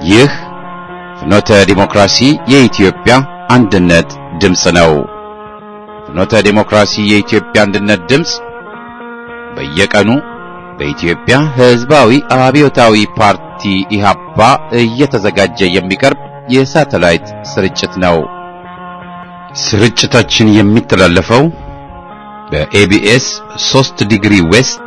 ይህ ፍኖተ ዲሞክራሲ የኢትዮጵያ አንድነት ድምፅ ነው። ፍኖተ ዲሞክራሲ የኢትዮጵያ አንድነት ድምፅ በየቀኑ በኢትዮጵያ ሕዝባዊ አብዮታዊ ፓርቲ ኢህአፓ እየተዘጋጀ የሚቀርብ የሳተላይት ስርጭት ነው። ስርጭታችን የሚተላለፈው በኤቢኤስ 3 ዲግሪ ዌስት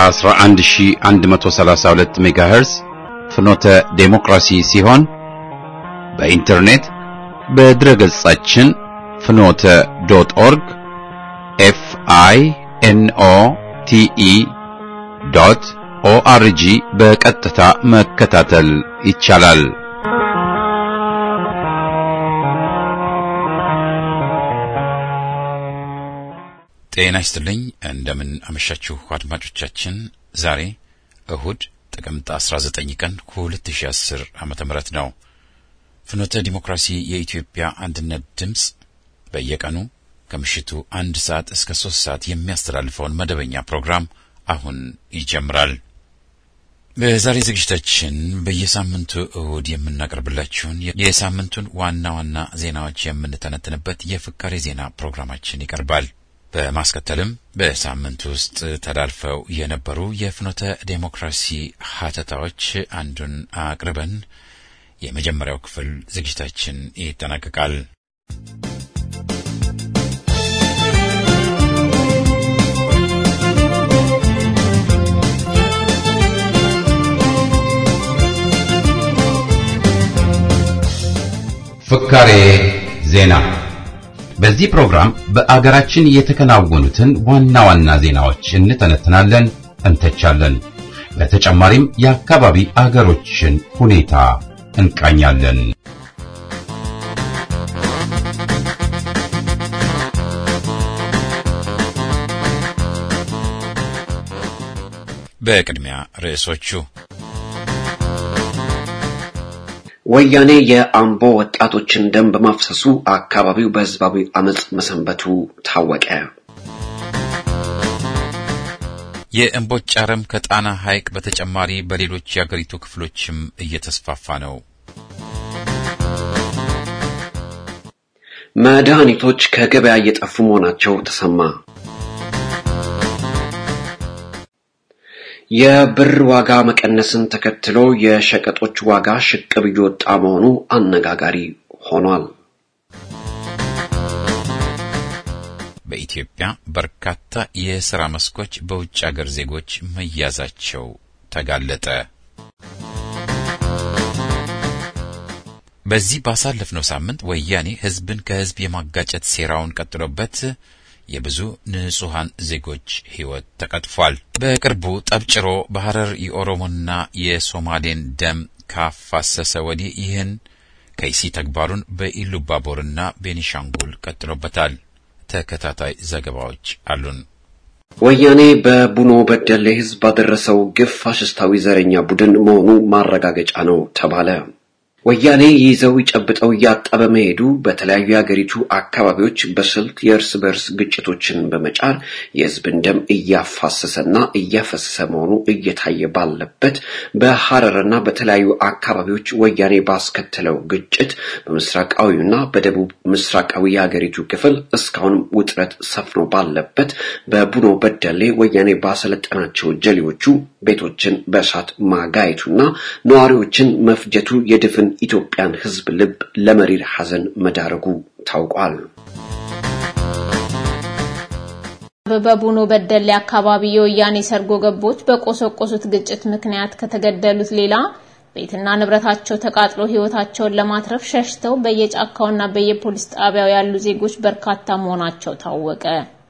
11132 ሜጋሄርዝ ፍኖተ ዴሞክራሲ ሲሆን በኢንተርኔት በድረገጻችን ፍኖተ ዶት ኦርግ ኤፍ አይ ኤን ኦ ቲ ኢ ዶት ኦአርጂ በቀጥታ መከታተል ይቻላል። ጤና ይስጥልኝ። እንደምን አመሻችሁ አድማጮቻችን። ዛሬ እሁድ ጥቅምት 19 ቀን 2010 ዓመተ ምህረት ነው። ፍኖተ ዲሞክራሲ የኢትዮጵያ አንድነት ድምፅ በየቀኑ ከምሽቱ አንድ ሰዓት እስከ ሶስት ሰዓት የሚያስተላልፈውን መደበኛ ፕሮግራም አሁን ይጀምራል። በዛሬ ዝግጅታችን በየሳምንቱ እሁድ የምናቀርብላችሁን የሳምንቱን ዋና ዋና ዜናዎች የምንተነትንበት የፍካሬ ዜና ፕሮግራማችን ይቀርባል። በማስከተልም በሳምንት ውስጥ ተላልፈው የነበሩ የፍኖተ ዴሞክራሲ ሀተታዎች አንዱን አቅርበን የመጀመሪያው ክፍል ዝግጅታችን ይጠናቀቃል። ፍካሬ ዜና በዚህ ፕሮግራም በአገራችን የተከናወኑትን ዋና ዋና ዜናዎች እንተነትናለን፣ እንተቻለን። በተጨማሪም የአካባቢ አገሮችን ሁኔታ እንቃኛለን። በቅድሚያ ርዕሶቹ ወያኔ የአምቦ ወጣቶችን ደም በማፍሰሱ አካባቢው በህዝባዊ አመጽ መሰንበቱ ታወቀ። የእምቦጭ አረም ከጣና ሐይቅ በተጨማሪ በሌሎች የአገሪቱ ክፍሎችም እየተስፋፋ ነው። መድኃኒቶች ከገበያ እየጠፉ መሆናቸው ተሰማ። የብር ዋጋ መቀነስን ተከትሎ የሸቀጦች ዋጋ ሽቅብ እየወጣ መሆኑ አነጋጋሪ ሆኗል። በኢትዮጵያ በርካታ የሥራ መስኮች በውጭ አገር ዜጎች መያዛቸው ተጋለጠ። በዚህ ባሳለፍነው ሳምንት ወያኔ ሕዝብን ከሕዝብ የማጋጨት ሴራውን ቀጥሎበት የብዙ ንጹሐን ዜጎች ሕይወት ተቀጥፏል። በቅርቡ ጠብጭሮ በሐረር የኦሮሞና የሶማሌን ደም ካፋሰሰ ወዲህ ይህን ከይሲ ተግባሩን በኢሉባቦርና ቤኒሻንጉል ቀጥሎበታል። ተከታታይ ዘገባዎች አሉን። ወያኔ በቡኖ በደሌ ሕዝብ ባደረሰው ግፍ ፋሽስታዊ ዘረኛ ቡድን መሆኑ ማረጋገጫ ነው ተባለ። ወያኔ ይዘው ይጨብጠው እያጣ በመሄዱ በተለያዩ የሀገሪቱ አካባቢዎች በስልት የእርስ በርስ ግጭቶችን በመጫር የህዝብን ደም እያፋሰሰና እያፈሰሰ መሆኑ እየታየ ባለበት በሐረርና በተለያዩ አካባቢዎች ወያኔ ባስከተለው ግጭት በምስራቃዊና በደቡብ ምስራቃዊ የሀገሪቱ ክፍል እስካሁን ውጥረት ሰፍኖ ባለበት በቡኖ በደሌ ወያኔ ባሰለጠናቸው ጀሌዎቹ ቤቶችን በእሳት ማጋየቱና ነዋሪዎችን መፍጀቱ የድፍን ኢትዮጵያን ህዝብ ልብ ለመሪር ሐዘን መዳረጉ ታውቋል። በቡኖ በደሌ አካባቢ የወያኔ ሰርጎ ገቦች በቆሰቆሱት ግጭት ምክንያት ከተገደሉት ሌላ ቤትና ንብረታቸው ተቃጥሎ ህይወታቸውን ለማትረፍ ሸሽተው በየጫካውና በየፖሊስ ጣቢያው ያሉ ዜጎች በርካታ መሆናቸው ታወቀ።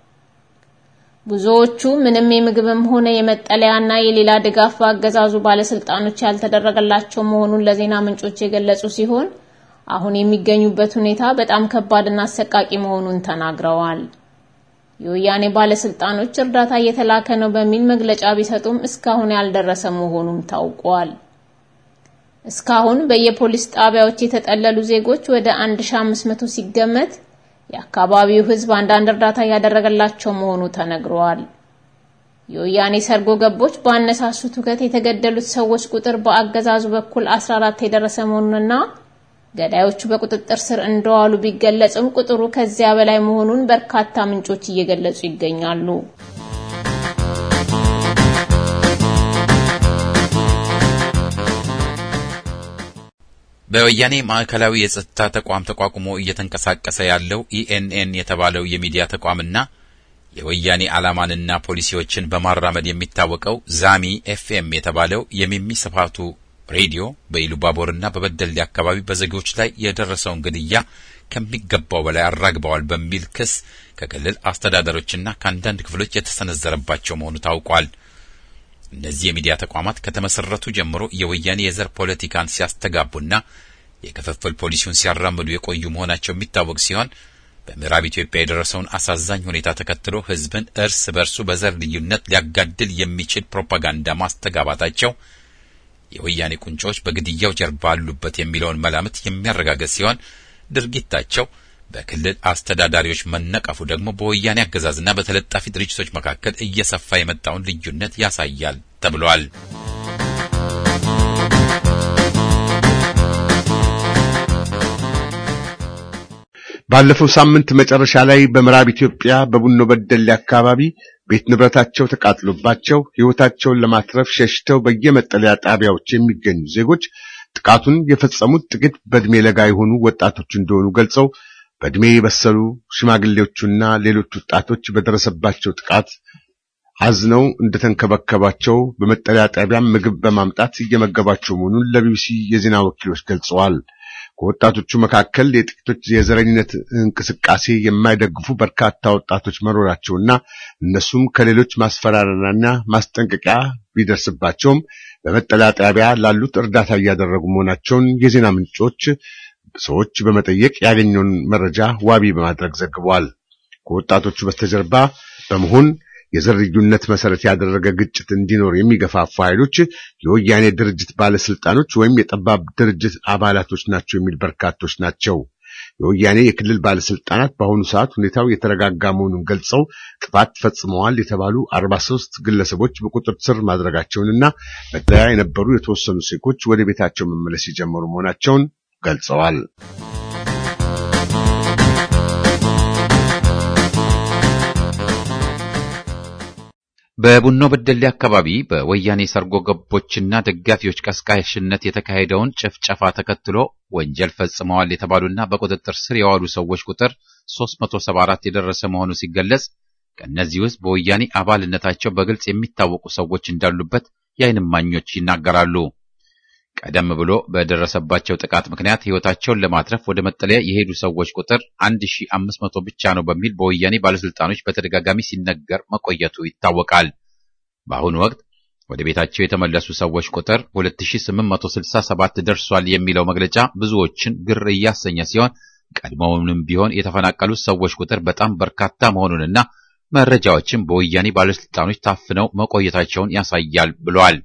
ብዙዎቹ ምንም የምግብም ሆነ የመጠለያና የሌላ ድጋፍ በአገዛዙ ባለስልጣኖች ያልተደረገላቸው መሆኑን ለዜና ምንጮች የገለጹ ሲሆን አሁን የሚገኙበት ሁኔታ በጣም ከባድና አሰቃቂ መሆኑን ተናግረዋል። የወያኔ ባለስልጣኖች እርዳታ እየተላከ ነው በሚል መግለጫ ቢሰጡም እስካሁን ያልደረሰ መሆኑም ታውቋል። እስካሁን በየፖሊስ ጣቢያዎች የተጠለሉ ዜጎች ወደ 1500 ሲገመት የአካባቢው ሕዝብ አንዳንድ እርዳታ እያደረገላቸው መሆኑ ተነግሯል። የወያኔ ሰርጎ ገቦች ባነሳሱት ሁከት የተገደሉት ሰዎች ቁጥር በአገዛዙ በኩል 14 የደረሰ መሆኑንና ገዳዮቹ በቁጥጥር ስር እንደዋሉ ቢገለጽም ቁጥሩ ከዚያ በላይ መሆኑን በርካታ ምንጮች እየገለጹ ይገኛሉ። በወያኔ ማዕከላዊ የጸጥታ ተቋም ተቋቁሞ እየተንቀሳቀሰ ያለው ኢኤንኤን የተባለው የሚዲያ ተቋምና የወያኔ ዓላማንና ፖሊሲዎችን በማራመድ የሚታወቀው ዛሚ ኤፍኤም የተባለው የሚሚ ስፋቱ ሬዲዮ በኢሉባቦርና በበደሌ አካባቢ በዜጎች ላይ የደረሰውን ግድያ ከሚገባው በላይ አራግበዋል በሚል ክስ ከክልል አስተዳደሮችና ከአንዳንድ ክፍሎች የተሰነዘረባቸው መሆኑ ታውቋል። እነዚህ የሚዲያ ተቋማት ከተመሰረቱ ጀምሮ የወያኔ የዘር ፖለቲካን ሲያስተጋቡና የክፍፍል ፖሊሲውን ሲያራምዱ የቆዩ መሆናቸው የሚታወቅ ሲሆን በምዕራብ ኢትዮጵያ የደረሰውን አሳዛኝ ሁኔታ ተከትሎ ሕዝብን እርስ በርሱ በዘር ልዩነት ሊያጋድል የሚችል ፕሮፓጋንዳ ማስተጋባታቸው የወያኔ ቁንጮች በግድያው ጀርባ አሉበት የሚለውን መላምት የሚያረጋግጥ ሲሆን ድርጊታቸው በክልል አስተዳዳሪዎች መነቀፉ ደግሞ በወያኔ አገዛዝና በተለጣፊ ድርጅቶች መካከል እየሰፋ የመጣውን ልዩነት ያሳያል ተብሏል። ባለፈው ሳምንት መጨረሻ ላይ በምዕራብ ኢትዮጵያ በቡኖ በደሌ አካባቢ ቤት ንብረታቸው ተቃጥሎባቸው ሕይወታቸውን ለማትረፍ ሸሽተው በየመጠለያ ጣቢያዎች የሚገኙ ዜጎች ጥቃቱን የፈጸሙት ጥቂት በዕድሜ ለጋ የሆኑ ወጣቶች እንደሆኑ ገልጸው በዕድሜ የበሰሉ ሽማግሌዎቹና ሌሎች ወጣቶች በደረሰባቸው ጥቃት አዝነው እንደተንከባከባቸው በመጠለያ ጣቢያም ምግብ በማምጣት እየመገባቸው መሆኑን ለቢቢሲ የዜና ወኪሎች ገልጸዋል። ከወጣቶቹ መካከል የጥቂቶች የዘረኝነት እንቅስቃሴ የማይደግፉ በርካታ ወጣቶች መኖራቸውና እነሱም ከሌሎች ማስፈራሪያና ማስጠንቀቂያ ቢደርስባቸውም በመጠለያ ጣቢያ ላሉት እርዳታ እያደረጉ መሆናቸውን የዜና ምንጮች ሰዎች በመጠየቅ ያገኘውን መረጃ ዋቢ በማድረግ ዘግበዋል። ከወጣቶቹ በስተጀርባ በመሆን የዘር ልዩነት መሰረት ያደረገ ግጭት እንዲኖር የሚገፋፉ ኃይሎች የወያኔ ድርጅት ባለስልጣኖች ወይም የጠባብ ድርጅት አባላቶች ናቸው የሚል በርካቶች ናቸው። የወያኔ የክልል ባለስልጣናት በአሁኑ ሰዓት ሁኔታው የተረጋጋ መሆኑን ገልጸው ጥፋት ፈጽመዋል የተባሉ 43 ግለሰቦች በቁጥጥር ስር ማድረጋቸውንና መጠለያ የነበሩ የተወሰኑ ዜጎች ወደ ቤታቸው መመለስ የጀመሩ መሆናቸውን ገልጸዋል። በቡኖ በደሌ አካባቢ በወያኔ ሰርጎ ገቦችና ደጋፊዎች ቀስቃሽነት የተካሄደውን ጭፍጨፋ ተከትሎ ወንጀል ፈጽመዋል የተባሉና በቁጥጥር ስር የዋሉ ሰዎች ቁጥር 374 የደረሰ መሆኑ ሲገለጽ ከእነዚህ ውስጥ በወያኔ አባልነታቸው በግልጽ የሚታወቁ ሰዎች እንዳሉበት የዓይን እማኞች ይናገራሉ። ቀደም ብሎ በደረሰባቸው ጥቃት ምክንያት ሕይወታቸውን ለማትረፍ ወደ መጠለያ የሄዱ ሰዎች ቁጥር 1500 ብቻ ነው በሚል በወያኔ ባለስልጣኖች በተደጋጋሚ ሲነገር መቆየቱ ይታወቃል። በአሁኑ ወቅት ወደ ቤታቸው የተመለሱ ሰዎች ቁጥር 2867 ደርሷል የሚለው መግለጫ ብዙዎችን ግር እያሰኘ ሲሆን ቀድሞውንም ቢሆን የተፈናቀሉት ሰዎች ቁጥር በጣም በርካታ መሆኑንና መረጃዎችን በወያኔ ባለስልጣኖች ታፍነው መቆየታቸውን ያሳያል ብለዋል።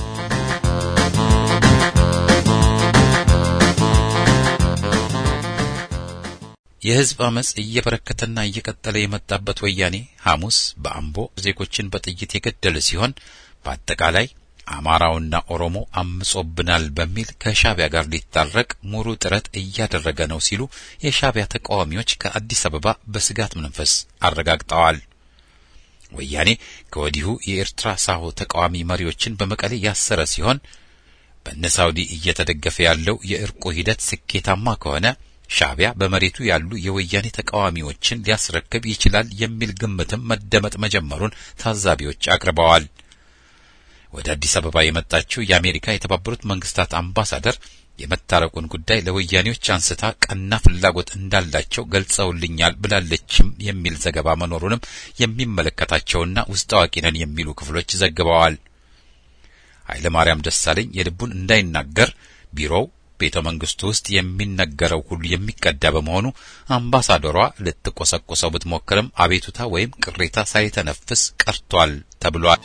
የህዝብ አመጽ እየበረከተና እየቀጠለ የመጣበት ወያኔ ሐሙስ በአምቦ ዜጎችን በጥይት የገደለ ሲሆን በአጠቃላይ አማራውና ኦሮሞ አምጾብናል በሚል ከሻቢያ ጋር ሊታረቅ ሙሉ ጥረት እያደረገ ነው ሲሉ የሻቢያ ተቃዋሚዎች ከአዲስ አበባ በስጋት መንፈስ አረጋግጠዋል። ወያኔ ከወዲሁ የኤርትራ ሳሆ ተቃዋሚ መሪዎችን በመቀሌ ያሰረ ሲሆን በነ ሳውዲ እየተደገፈ ያለው የእርቁ ሂደት ስኬታማ ከሆነ ሻቢያ በመሬቱ ያሉ የወያኔ ተቃዋሚዎችን ሊያስረክብ ይችላል የሚል ግምትም መደመጥ መጀመሩን ታዛቢዎች አቅርበዋል። ወደ አዲስ አበባ የመጣችው የአሜሪካ የተባበሩት መንግስታት አምባሳደር የመታረቁን ጉዳይ ለወያኔዎች አንስታ ቀና ፍላጎት እንዳላቸው ገልጸውልኛል ብላለችም የሚል ዘገባ መኖሩንም የሚመለከታቸውና ውስጥ አዋቂ ነን የሚሉ ክፍሎች ዘግበዋል። ኃይለ ማርያም ደሳለኝ የልቡን እንዳይናገር ቢሮው ቤተ መንግስቱ ውስጥ የሚነገረው ሁሉ የሚቀዳ በመሆኑ አምባሳደሯ ልትቆሰቁሰው ብትሞክርም አቤቱታ ወይም ቅሬታ ሳይተነፍስ ቀርቷል ተብሏል።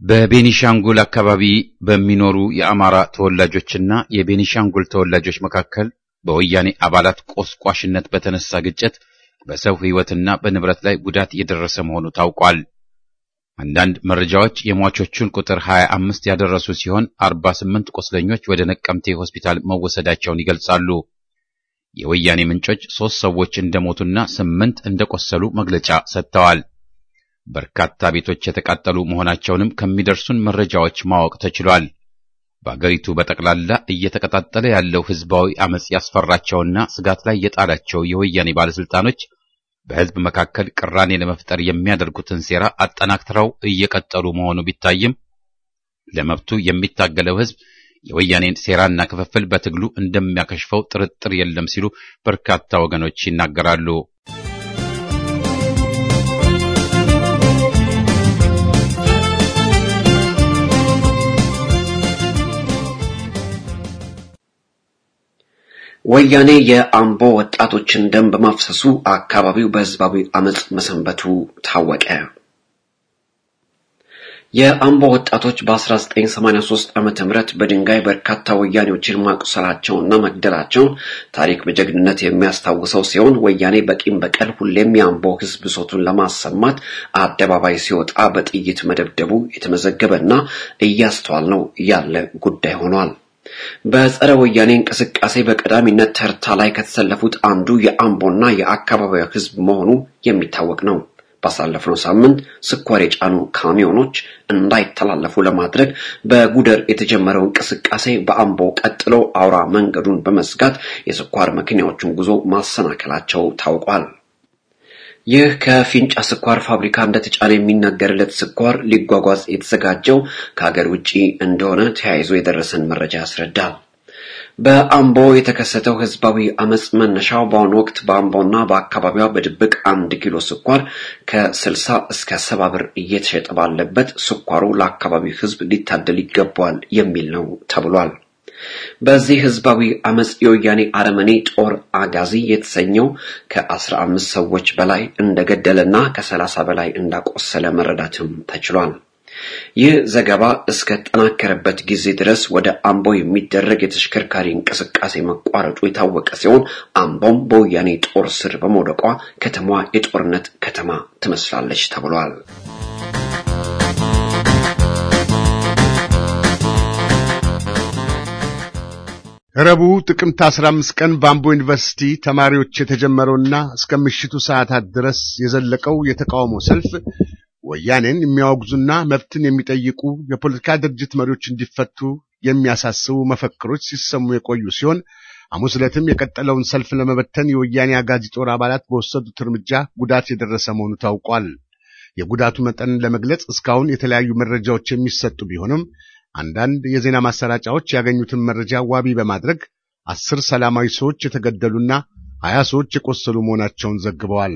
በቤኒሻንጉል አካባቢ በሚኖሩ የአማራ ተወላጆችና የቤኒሻንጉል ተወላጆች መካከል በወያኔ አባላት ቆስቋሽነት በተነሳ ግጭት በሰው ሕይወትና በንብረት ላይ ጉዳት የደረሰ መሆኑ ታውቋል። አንዳንድ መረጃዎች የሟቾቹን ቁጥር 25 ያደረሱ ሲሆን 48 ቁስለኞች ወደ ነቀምቴ ሆስፒታል መወሰዳቸውን ይገልጻሉ። የወያኔ ምንጮች ሦስት ሰዎች እንደሞቱና ስምንት እንደቆሰሉ መግለጫ ሰጥተዋል። በርካታ ቤቶች የተቃጠሉ መሆናቸውንም ከሚደርሱን መረጃዎች ማወቅ ተችሏል። በአገሪቱ በጠቅላላ እየተቀጣጠለ ያለው ሕዝባዊ አመጽ ያስፈራቸውና ስጋት ላይ የጣላቸው የወያኔ ባለስልጣኖች በሕዝብ መካከል ቅራኔ ለመፍጠር የሚያደርጉትን ሴራ አጠናክረው እየቀጠሉ መሆኑ ቢታይም ለመብቱ የሚታገለው ሕዝብ የወያኔን ሴራና ክፍፍል በትግሉ እንደሚያከሽፈው ጥርጥር የለም ሲሉ በርካታ ወገኖች ይናገራሉ። ወያኔ የአምቦ ወጣቶችን ደም በማፍሰሱ አካባቢው በህዝባዊ አመጽ መሰንበቱ ታወቀ። የአምቦ ወጣቶች በ1983 ዓመተ ምህረት በድንጋይ በርካታ ወያኔዎችን ማቁሰላቸውና መግደላቸውን ታሪክ በጀግንነት የሚያስታውሰው ሲሆን ወያኔ በቂም በቀል ሁሌም የአምቦ ህዝብ ብሶቱን ለማሰማት አደባባይ ሲወጣ በጥይት መደብደቡ የተመዘገበና እያስተዋል ነው ያለ ጉዳይ ሆኗል። በጸረ ወያኔ እንቅስቃሴ በቀዳሚነት ተርታ ላይ ከተሰለፉት አንዱ የአምቦና የአካባቢው ህዝብ መሆኑ የሚታወቅ ነው። ባሳለፍነው ሳምንት ስኳር የጫኑ ካሚዮኖች እንዳይተላለፉ ለማድረግ በጉደር የተጀመረው እንቅስቃሴ በአምቦ ቀጥሎ አውራ መንገዱን በመዝጋት የስኳር መኪናዎችን ጉዞ ማሰናከላቸው ታውቋል። ይህ ከፊንጫ ስኳር ፋብሪካ እንደተጫነ የሚነገርለት ስኳር ሊጓጓዝ የተዘጋጀው ከሀገር ውጭ እንደሆነ ተያይዞ የደረሰን መረጃ ያስረዳል። በአምቦ የተከሰተው ህዝባዊ አመጽ መነሻው በአሁኑ ወቅት በአምቦና በአካባቢዋ በድብቅ አንድ ኪሎ ስኳር ከ60 እስከ ሰባ ብር እየተሸጠ ባለበት ስኳሩ ለአካባቢው ህዝብ ሊታደል ይገባዋል የሚል ነው ተብሏል። በዚህ ህዝባዊ አመጽ የወያኔ አረመኔ ጦር አጋዚ የተሰኘው ከአስራ አምስት ሰዎች በላይ እንደገደለና ከሰላሳ በላይ እንዳቆሰለ መረዳትም ተችሏል። ይህ ዘገባ እስከተጠናከረበት ጊዜ ድረስ ወደ አምቦ የሚደረግ የተሽከርካሪ እንቅስቃሴ መቋረጡ የታወቀ ሲሆን አምቦም በወያኔ ጦር ስር በመውደቋ ከተማዋ የጦርነት ከተማ ትመስላለች ተብሏል። ረቡዕ ጥቅምት 15 ቀን በአምቦ ዩኒቨርሲቲ ተማሪዎች የተጀመረውና እስከ ምሽቱ ሰዓታት ድረስ የዘለቀው የተቃውሞ ሰልፍ ወያኔን የሚያወግዙና መብትን የሚጠይቁ የፖለቲካ ድርጅት መሪዎች እንዲፈቱ የሚያሳስቡ መፈክሮች ሲሰሙ የቆዩ ሲሆን ሐሙስ ዕለትም የቀጠለውን ሰልፍ ለመበተን የወያኔ አጋዚ ጦር አባላት በወሰዱት እርምጃ ጉዳት የደረሰ መሆኑ ታውቋል። የጉዳቱ መጠንን ለመግለጽ እስካሁን የተለያዩ መረጃዎች የሚሰጡ ቢሆንም አንዳንድ የዜና ማሰራጫዎች ያገኙትን መረጃ ዋቢ በማድረግ አስር ሰላማዊ ሰዎች የተገደሉና ሀያ ሰዎች የቆሰሉ መሆናቸውን ዘግበዋል።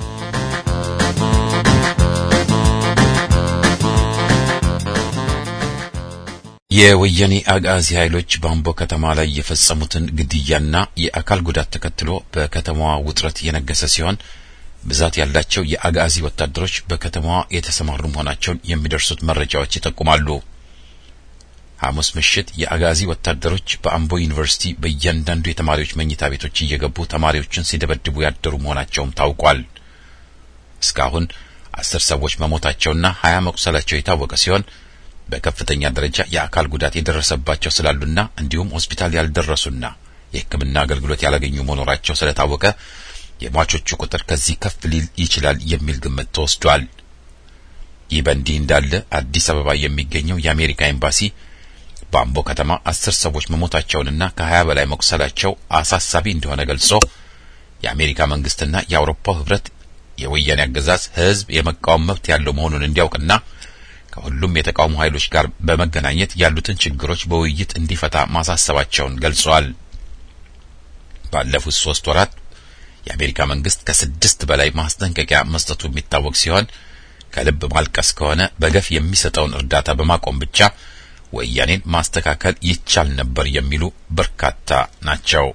የወያኔ አጋዚ ኃይሎች በአምቦ ከተማ ላይ የፈጸሙትን ግድያና የአካል ጉዳት ተከትሎ በከተማዋ ውጥረት የነገሰ ሲሆን ብዛት ያላቸው የአጋዚ ወታደሮች በከተማዋ የተሰማሩ መሆናቸውን የሚደርሱት መረጃዎች ይጠቁማሉ። ሐሙስ ምሽት የአጋዚ ወታደሮች በአምቦ ዩኒቨርሲቲ በእያንዳንዱ የተማሪዎች መኝታ ቤቶች እየገቡ ተማሪዎችን ሲደበድቡ ያደሩ መሆናቸውም ታውቋል። እስካሁን አስር ሰዎች መሞታቸውና ሀያ መቁሰላቸው የታወቀ ሲሆን በከፍተኛ ደረጃ የአካል ጉዳት የደረሰባቸው ስላሉና እንዲሁም ሆስፒታል ያልደረሱና የሕክምና አገልግሎት ያላገኙ መኖራቸው ስለታወቀ የሟቾቹ ቁጥር ከዚህ ከፍ ሊል ይችላል የሚል ግምት ተወስዷል። ይህ በእንዲህ እንዳለ አዲስ አበባ የሚገኘው የአሜሪካ ኤምባሲ በአምቦ ከተማ አስር ሰዎች መሞታቸውንና ከሀያ በላይ መቁሰላቸው አሳሳቢ እንደሆነ ገልጾ የአሜሪካ መንግስትና የአውሮፓው ህብረት የወያኔ አገዛዝ ህዝብ የመቃወም መብት ያለው መሆኑን እንዲያውቅና ከሁሉም የተቃውሞ ኃይሎች ጋር በመገናኘት ያሉትን ችግሮች በውይይት እንዲፈታ ማሳሰባቸውን ገልጸዋል። ባለፉት ሶስት ወራት የአሜሪካ መንግስት ከስድስት በላይ ማስጠንቀቂያ መስጠቱ የሚታወቅ ሲሆን ከልብ ማልቀስ ከሆነ በገፍ የሚሰጠውን እርዳታ በማቆም ብቻ ወያኔን ማስተካከል ይቻል ነበር የሚሉ በርካታ ናቸው።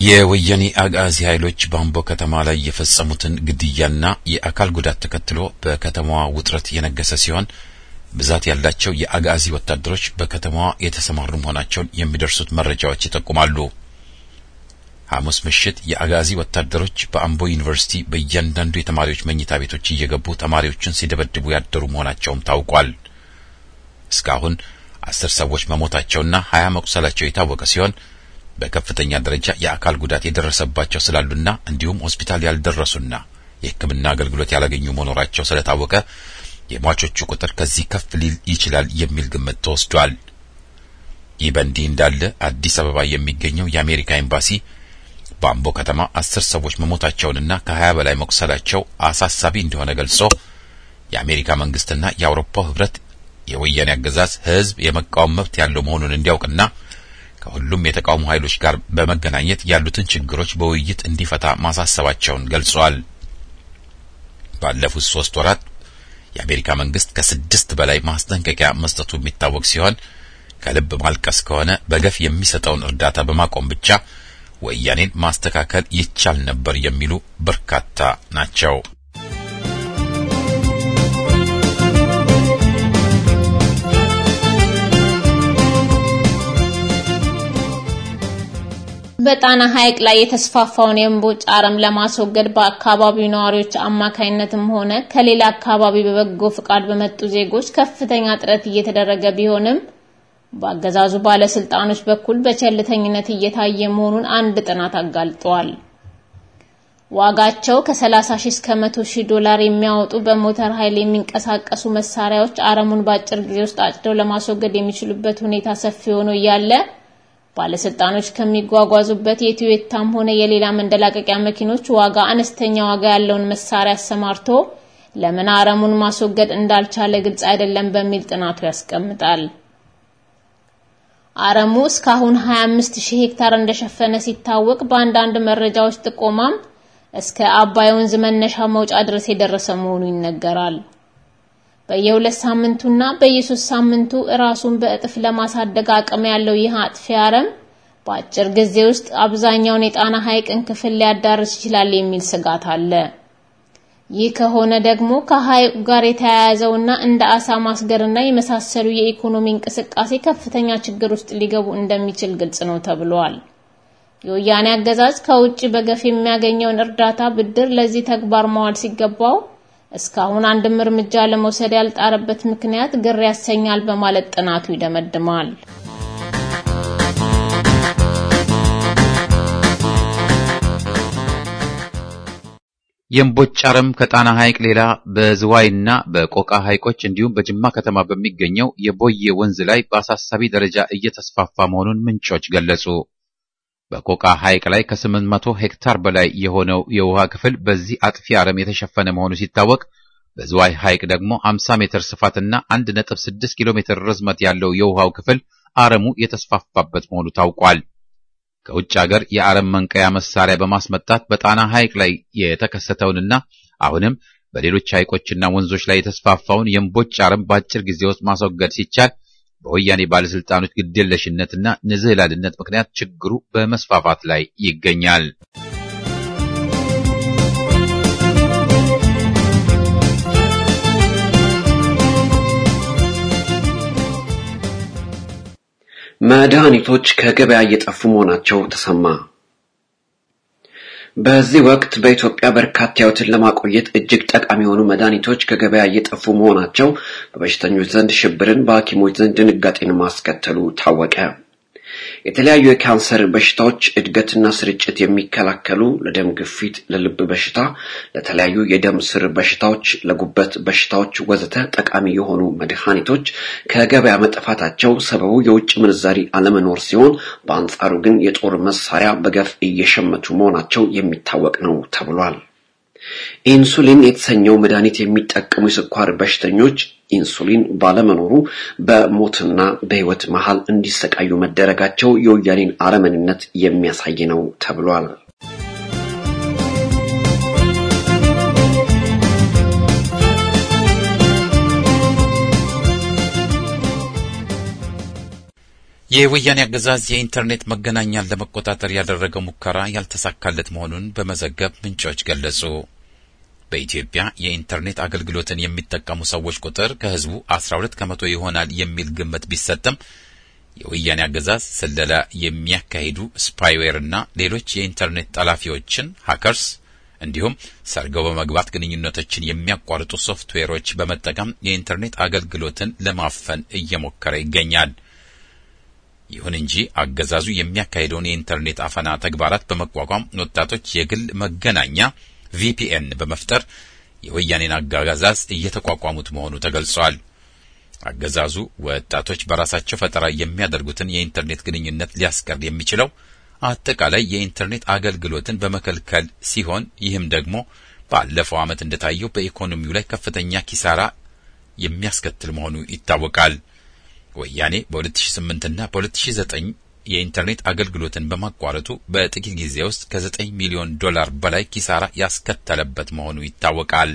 የወያኔ አጋዚ ኃይሎች በአምቦ ከተማ ላይ የፈጸሙትን ግድያና የአካል ጉዳት ተከትሎ በከተማዋ ውጥረት የነገሰ ሲሆን ብዛት ያላቸው የአጋዚ ወታደሮች በከተማዋ የተሰማሩ መሆናቸውን የሚደርሱት መረጃዎች ይጠቁማሉ። ሐሙስ ምሽት የአጋዚ ወታደሮች በአምቦ ዩኒቨርሲቲ በእያንዳንዱ የተማሪዎች መኝታ ቤቶች እየገቡ ተማሪዎችን ሲደበድቡ ያደሩ መሆናቸውም ታውቋል። እስካሁን አስር ሰዎች መሞታቸውና ሀያ መቁሰላቸው የታወቀ ሲሆን በከፍተኛ ደረጃ የአካል ጉዳት የደረሰባቸው ስላሉና እንዲሁም ሆስፒታል ያልደረሱና የሕክምና አገልግሎት ያላገኙ መኖራቸው ስለታወቀ የሟቾቹ ቁጥር ከዚህ ከፍ ሊል ይችላል የሚል ግምት ተወስዷል። ይህ በእንዲህ እንዳለ አዲስ አበባ የሚገኘው የአሜሪካ ኤምባሲ በአምቦ ከተማ አስር ሰዎች መሞታቸውንና ከሀያ በላይ መቁሰላቸው አሳሳቢ እንደሆነ ገልጾ የአሜሪካ መንግስትና የአውሮፓው ህብረት የወያኔ አገዛዝ ህዝብ የመቃወም መብት ያለው መሆኑን እንዲያውቅና ከሁሉም የተቃውሞ ኃይሎች ጋር በመገናኘት ያሉትን ችግሮች በውይይት እንዲፈታ ማሳሰባቸውን ገልጿል። ባለፉት ሶስት ወራት የአሜሪካ መንግስት ከስድስት በላይ ማስጠንቀቂያ መስጠቱ የሚታወቅ ሲሆን ከልብ ማልቀስ ከሆነ በገፍ የሚሰጠውን እርዳታ በማቆም ብቻ ወያኔን ማስተካከል ይቻል ነበር የሚሉ በርካታ ናቸው። በጣና ሐይቅ ላይ የተስፋፋውን የእምቦጭ አረም ለማስወገድ በአካባቢው ነዋሪዎች አማካይነትም ሆነ ከሌላ አካባቢ በበጎ ፍቃድ በመጡ ዜጎች ከፍተኛ ጥረት እየተደረገ ቢሆንም በአገዛዙ ባለስልጣኖች በኩል በቸልተኝነት እየታየ መሆኑን አንድ ጥናት አጋልጧል። ዋጋቸው ከ30 ሺህ እስከ 100 ሺህ ዶላር የሚያወጡ በሞተር ኃይል የሚንቀሳቀሱ መሳሪያዎች አረሙን በአጭር ጊዜ ውስጥ አጭደው ለማስወገድ የሚችሉበት ሁኔታ ሰፊ ሆኖ እያለ ባለስልጣኖች ከሚጓጓዙበት የቶዮታም ሆነ የሌላ መንደላቀቂያ መኪኖች ዋጋ አነስተኛ ዋጋ ያለውን መሳሪያ አሰማርቶ ለምን አረሙን ማስወገድ እንዳልቻለ ግልጽ አይደለም በሚል ጥናቱ ያስቀምጣል። አረሙ እስካሁን 25000 ሄክታር እንደሸፈነ ሲታወቅ በአንዳንድ መረጃዎች ጥቆማም እስከ አባይ ወንዝ መነሻ መውጫ ድረስ የደረሰ መሆኑ ይነገራል። በየሁለት ሳምንቱና በየሶስት ሳምንቱ ራሱን በእጥፍ ለማሳደግ አቅም ያለው ይህ አጥፊ አረም በአጭር ጊዜ ውስጥ አብዛኛውን የጣና ሐይቅን ክፍል ሊያዳርስ ይችላል የሚል ስጋት አለ። ይህ ከሆነ ደግሞ ከሐይቁ ጋር የተያያዘውና እንደ አሳ ማስገርና የመሳሰሉ የኢኮኖሚ እንቅስቃሴ ከፍተኛ ችግር ውስጥ ሊገቡ እንደሚችል ግልጽ ነው ተብሏል። የወያኔ አገዛዝ ከውጭ በገፍ የሚያገኘውን እርዳታ ብድር ለዚህ ተግባር መዋል ሲገባው እስካሁን አንድም እርምጃ ለመውሰድ ያልጣረበት ምክንያት ግር ያሰኛል በማለት ጥናቱ ይደመድማል። የእምቦጭ አረም ከጣና ሐይቅ ሌላ በዝዋይና በቆቃ ሐይቆች እንዲሁም በጅማ ከተማ በሚገኘው የቦዬ ወንዝ ላይ በአሳሳቢ ደረጃ እየተስፋፋ መሆኑን ምንጮች ገለጹ። በቆቃ ሐይቅ ላይ ከ800 ሄክታር በላይ የሆነው የውሃ ክፍል በዚህ አጥፊ አረም የተሸፈነ መሆኑ ሲታወቅ በዝዋይ ሐይቅ ደግሞ 50 ሜትር ስፋትና 1.6 ኪሎ ሜትር ርዝመት ያለው የውሃው ክፍል አረሙ የተስፋፋበት መሆኑ ታውቋል። ከውጭ ሀገር የአረም መንቀያ መሳሪያ በማስመጣት በጣና ሐይቅ ላይ የተከሰተውንና አሁንም በሌሎች ሐይቆችና ወንዞች ላይ የተስፋፋውን የእምቦጭ አረም በአጭር ጊዜ ውስጥ ማስወገድ ሲቻል በወያኔ ባለስልጣኖች ግዴለሽነትና ንዝህላልነት ምክንያት ችግሩ በመስፋፋት ላይ ይገኛል። መድኃኒቶች ከገበያ እየጠፉ መሆናቸው ተሰማ። በዚህ ወቅት በኢትዮጵያ በርካታ ሕይወትን ለማቆየት እጅግ ጠቃሚ የሆኑ መድኃኒቶች ከገበያ እየጠፉ መሆናቸው በበሽተኞች ዘንድ ሽብርን፣ በሐኪሞች ዘንድ ድንጋጤን ማስከተሉ ታወቀ። የተለያዩ የካንሰር በሽታዎች እድገትና ስርጭት የሚከላከሉ ለደም ግፊት፣ ለልብ በሽታ፣ ለተለያዩ የደም ስር በሽታዎች፣ ለጉበት በሽታዎች ወዘተ ጠቃሚ የሆኑ መድኃኒቶች ከገበያ መጠፋታቸው ሰበቡ የውጭ ምንዛሪ አለመኖር ሲሆን፣ በአንጻሩ ግን የጦር መሳሪያ በገፍ እየሸመቱ መሆናቸው የሚታወቅ ነው ተብሏል። ኢንሱሊን የተሰኘው መድኃኒት የሚጠቀሙ የስኳር በሽተኞች ኢንሱሊን ባለመኖሩ በሞትና በሕይወት መሃል እንዲሰቃዩ መደረጋቸው የወያኔን አረመኔነት የሚያሳይ ነው ተብሏል። የወያኔ አገዛዝ የኢንተርኔት መገናኛን ለመቆጣጠር ያደረገው ሙከራ ያልተሳካለት መሆኑን በመዘገብ ምንጮች ገለጹ። በኢትዮጵያ የኢንተርኔት አገልግሎትን የሚጠቀሙ ሰዎች ቁጥር ከህዝቡ 12 ከመቶ ይሆናል የሚል ግምት ቢሰጥም የወያኔ አገዛዝ ስለላ የሚያካሂዱ ስፓይዌር እና ሌሎች የኢንተርኔት ጠላፊዎችን ሃከርስ እንዲሁም ሰርገው በመግባት ግንኙነቶችን የሚያቋርጡ ሶፍትዌሮች በመጠቀም የኢንተርኔት አገልግሎትን ለማፈን እየሞከረ ይገኛል። ይሁን እንጂ አገዛዙ የሚያካሂደውን የኢንተርኔት አፈና ተግባራት በመቋቋም ወጣቶች የግል መገናኛ ቪፒኤን በመፍጠር የወያኔን አገዛዝ እየተቋቋሙት መሆኑ ተገልጿል። አገዛዙ ወጣቶች በራሳቸው ፈጠራ የሚያደርጉትን የኢንተርኔት ግንኙነት ሊያስቀር የሚችለው አጠቃላይ የኢንተርኔት አገልግሎትን በመከልከል ሲሆን ይህም ደግሞ ባለፈው ዓመት እንደታየው በኢኮኖሚው ላይ ከፍተኛ ኪሳራ የሚያስከትል መሆኑ ይታወቃል። ወያኔ በ2008 እና በ2009 የኢንተርኔት አገልግሎትን በማቋረጡ በጥቂት ጊዜ ውስጥ ከ9 ሚሊዮን ዶላር በላይ ኪሳራ ያስከተለበት መሆኑ ይታወቃል።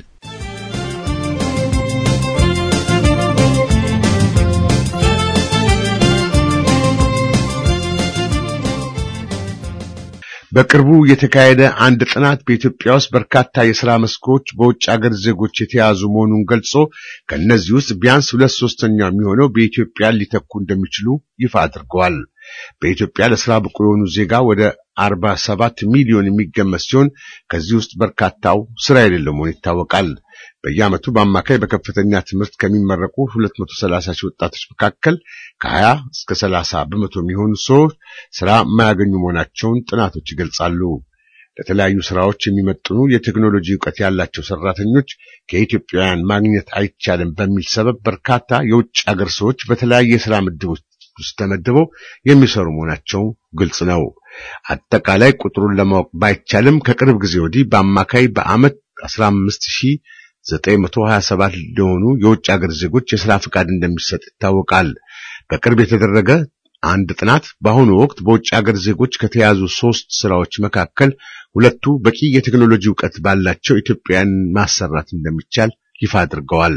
በቅርቡ የተካሄደ አንድ ጥናት በኢትዮጵያ ውስጥ በርካታ የሥራ መስኮች በውጭ አገር ዜጎች የተያዙ መሆኑን ገልጾ ከእነዚህ ውስጥ ቢያንስ ሁለት ሶስተኛው የሚሆነው በኢትዮጵያ ሊተኩ እንደሚችሉ ይፋ አድርገዋል። በኢትዮጵያ ለሥራ ብቁ የሆኑ ዜጋ ወደ 47 ሚሊዮን የሚገመት ሲሆን ከዚህ ውስጥ በርካታው ሥራ የሌለው መሆኑ ይታወቃል። በየዓመቱ በአማካይ በከፍተኛ ትምህርት ከሚመረቁ 230 ሺህ ወጣቶች መካከል ከ20 እስከ 30 በመቶ የሚሆኑ ሰዎች ሥራ የማያገኙ መሆናቸውን ጥናቶች ይገልጻሉ። ለተለያዩ ሥራዎች የሚመጥኑ የቴክኖሎጂ ዕውቀት ያላቸው ሠራተኞች ከኢትዮጵያውያን ማግኘት አይቻልም በሚል ሰበብ በርካታ የውጭ አገር ሰዎች በተለያየ የሥራ ምድቦች ውስጥ ተመድበው የሚሰሩ መሆናቸው ግልጽ ነው። አጠቃላይ ቁጥሩን ለማወቅ ባይቻልም ከቅርብ ጊዜ ወዲህ በአማካይ በዓመት 15927 ለሆኑ የውጭ ሀገር ዜጎች የሥራ ፍቃድ እንደሚሰጥ ይታወቃል። በቅርብ የተደረገ አንድ ጥናት በአሁኑ ወቅት በውጭ ሀገር ዜጎች ከተያዙ ሶስት ስራዎች መካከል ሁለቱ በቂ የቴክኖሎጂ ዕውቀት ባላቸው ኢትዮጵያውያን ማሰራት እንደሚቻል ይፋ አድርገዋል።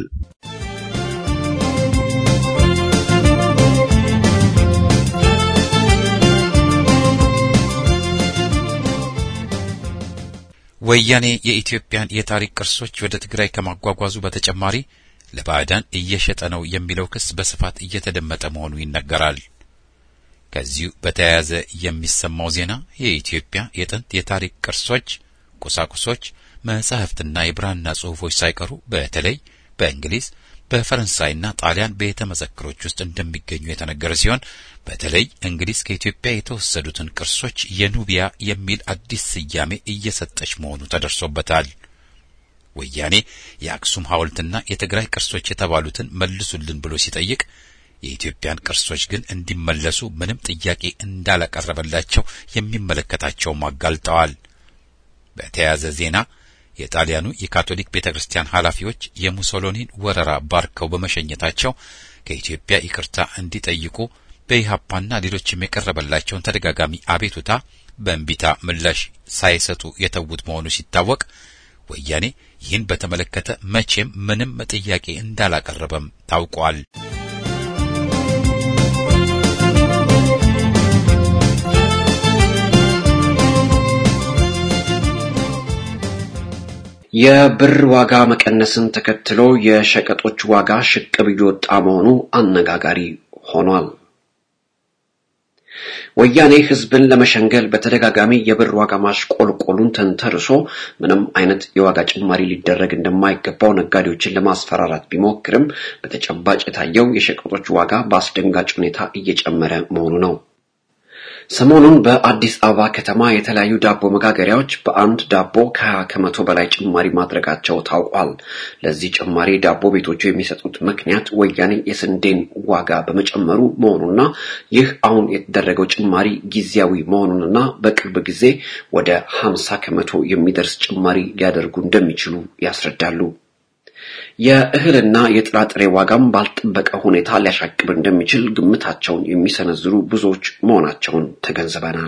ወያኔ የኢትዮጵያን የታሪክ ቅርሶች ወደ ትግራይ ከማጓጓዙ በተጨማሪ ለባዕዳን እየሸጠ ነው የሚለው ክስ በስፋት እየተደመጠ መሆኑ ይነገራል። ከዚሁ በተያያዘ የሚሰማው ዜና የኢትዮጵያ የጥንት የታሪክ ቅርሶች፣ ቁሳቁሶች፣ መጻሕፍትና የብራና ጽሑፎች ሳይቀሩ በተለይ በእንግሊዝ በፈረንሳይና ጣሊያን ቤተ መዘክሮች ውስጥ እንደሚገኙ የተነገረ ሲሆን በተለይ እንግሊዝ ከኢትዮጵያ የተወሰዱትን ቅርሶች የኑቢያ የሚል አዲስ ስያሜ እየሰጠች መሆኑ ተደርሶበታል። ወያኔ የአክሱም ሐውልትና የትግራይ ቅርሶች የተባሉትን መልሱልን ብሎ ሲጠይቅ የኢትዮጵያን ቅርሶች ግን እንዲመለሱ ምንም ጥያቄ እንዳላቀረበላቸው የሚመለከታቸውም አጋልጠዋል። በተያያዘ ዜና የጣሊያኑ የካቶሊክ ቤተ ክርስቲያን ኃላፊዎች የሙሶሎኒን ወረራ ባርከው በመሸኘታቸው ከኢትዮጵያ ይቅርታ እንዲጠይቁ በኢሃፓና ሌሎችም የቀረበላቸውን ተደጋጋሚ አቤቱታ በእንቢታ ምላሽ ሳይሰጡ የተዉት መሆኑ ሲታወቅ ወያኔ ይህን በተመለከተ መቼም ምንም ጥያቄ እንዳላቀረበም ታውቋል። የብር ዋጋ መቀነስን ተከትሎ የሸቀጦች ዋጋ ሽቅብ እየወጣ መሆኑ አነጋጋሪ ሆኗል። ወያኔ ህዝብን ለመሸንገል በተደጋጋሚ የብር ዋጋ ማሽቆልቆሉን ተንተርሶ ምንም አይነት የዋጋ ጭማሪ ሊደረግ እንደማይገባው ነጋዴዎችን ለማስፈራራት ቢሞክርም በተጨባጭ የታየው የሸቀጦች ዋጋ በአስደንጋጭ ሁኔታ እየጨመረ መሆኑ ነው። ሰሞኑን በአዲስ አበባ ከተማ የተለያዩ ዳቦ መጋገሪያዎች በአንድ ዳቦ ከሀያ ከመቶ በላይ ጭማሪ ማድረጋቸው ታውቋል። ለዚህ ጭማሪ ዳቦ ቤቶቹ የሚሰጡት ምክንያት ወያኔ የስንዴን ዋጋ በመጨመሩ መሆኑና ይህ አሁን የተደረገው ጭማሪ ጊዜያዊ መሆኑንና በቅርብ ጊዜ ወደ ሀምሳ ከመቶ የሚደርስ ጭማሪ ሊያደርጉ እንደሚችሉ ያስረዳሉ። የእህልና የጥራጥሬ ዋጋም ባልጠበቀ ሁኔታ ሊያሻቅብ እንደሚችል ግምታቸውን የሚሰነዝሩ ብዙዎች መሆናቸውን ተገንዝበናል።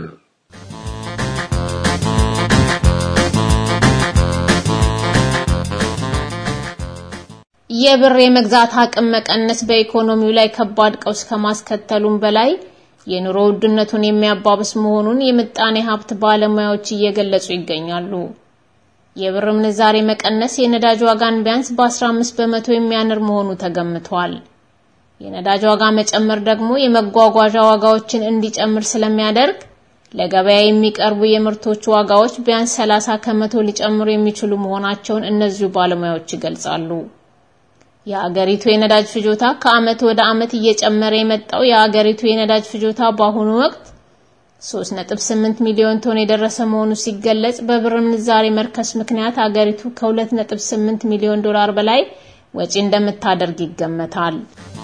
የብር የመግዛት አቅም መቀነስ በኢኮኖሚው ላይ ከባድ ቀውስ ከማስከተሉም በላይ የኑሮ ውድነቱን የሚያባብስ መሆኑን የምጣኔ ሀብት ባለሙያዎች እየገለጹ ይገኛሉ። የብር ምንዛሬ መቀነስ የነዳጅ ዋጋን ቢያንስ በ15 በመቶ የሚያንር መሆኑ ተገምቷል። የነዳጅ ዋጋ መጨመር ደግሞ የመጓጓዣ ዋጋዎችን እንዲጨምር ስለሚያደርግ ለገበያ የሚቀርቡ የምርቶች ዋጋዎች ቢያንስ 30 ከመቶ ሊጨምሩ የሚችሉ መሆናቸውን እነዚሁ ባለሙያዎች ይገልጻሉ። የአገሪቱ የነዳጅ ፍጆታ ከዓመት ወደ ዓመት እየጨመረ የመጣው የአገሪቱ የነዳጅ ፍጆታ በአሁኑ ወቅት 3.8 ሚሊዮን ቶን የደረሰ መሆኑ ሲገለጽ በብር ምንዛሬ መርከስ ምክንያት አገሪቱ ከ2.8 ሚሊዮን ዶላር በላይ ወጪ እንደምታደርግ ይገመታል።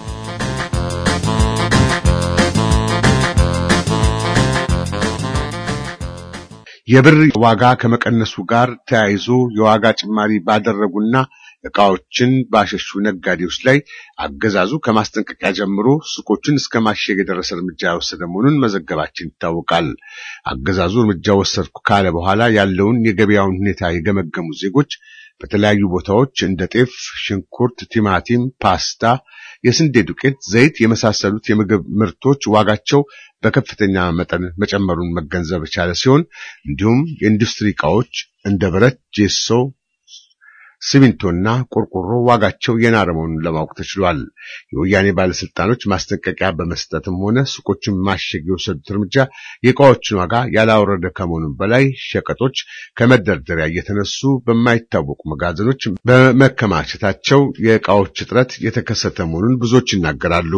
የብር ዋጋ ከመቀነሱ ጋር ተያይዞ የዋጋ ጭማሪ ባደረጉና ዕቃዎችን ባሸሹ ነጋዴዎች ላይ አገዛዙ ከማስጠንቀቂያ ጀምሮ ሱቆችን እስከ ማሸግ የደረሰ እርምጃ የወሰደ መሆኑን መዘገባችን ይታወቃል። አገዛዙ እርምጃ ወሰድኩ ካለ በኋላ ያለውን የገበያውን ሁኔታ የገመገሙ ዜጎች በተለያዩ ቦታዎች እንደ ጤፍ፣ ሽንኩርት፣ ቲማቲም፣ ፓስታ፣ የስንዴ ዱቄት፣ ዘይት የመሳሰሉት የምግብ ምርቶች ዋጋቸው በከፍተኛ መጠን መጨመሩን መገንዘብ የቻለ ሲሆን እንዲሁም የኢንዱስትሪ ዕቃዎች እንደ ብረት፣ ጄሶ ሲሚንቶና ቆርቆሮ ዋጋቸው የናረ መሆኑን ለማወቅ ተችሏል። የወያኔ ባለስልጣኖች ማስጠንቀቂያ በመስጠትም ሆነ ሱቆችን ማሸግ የወሰዱት እርምጃ የእቃዎችን ዋጋ ያላወረደ ከመሆኑም በላይ ሸቀጦች ከመደርደሪያ እየተነሱ በማይታወቁ መጋዘኖች በመከማቸታቸው የእቃዎች እጥረት የተከሰተ መሆኑን ብዙዎች ይናገራሉ።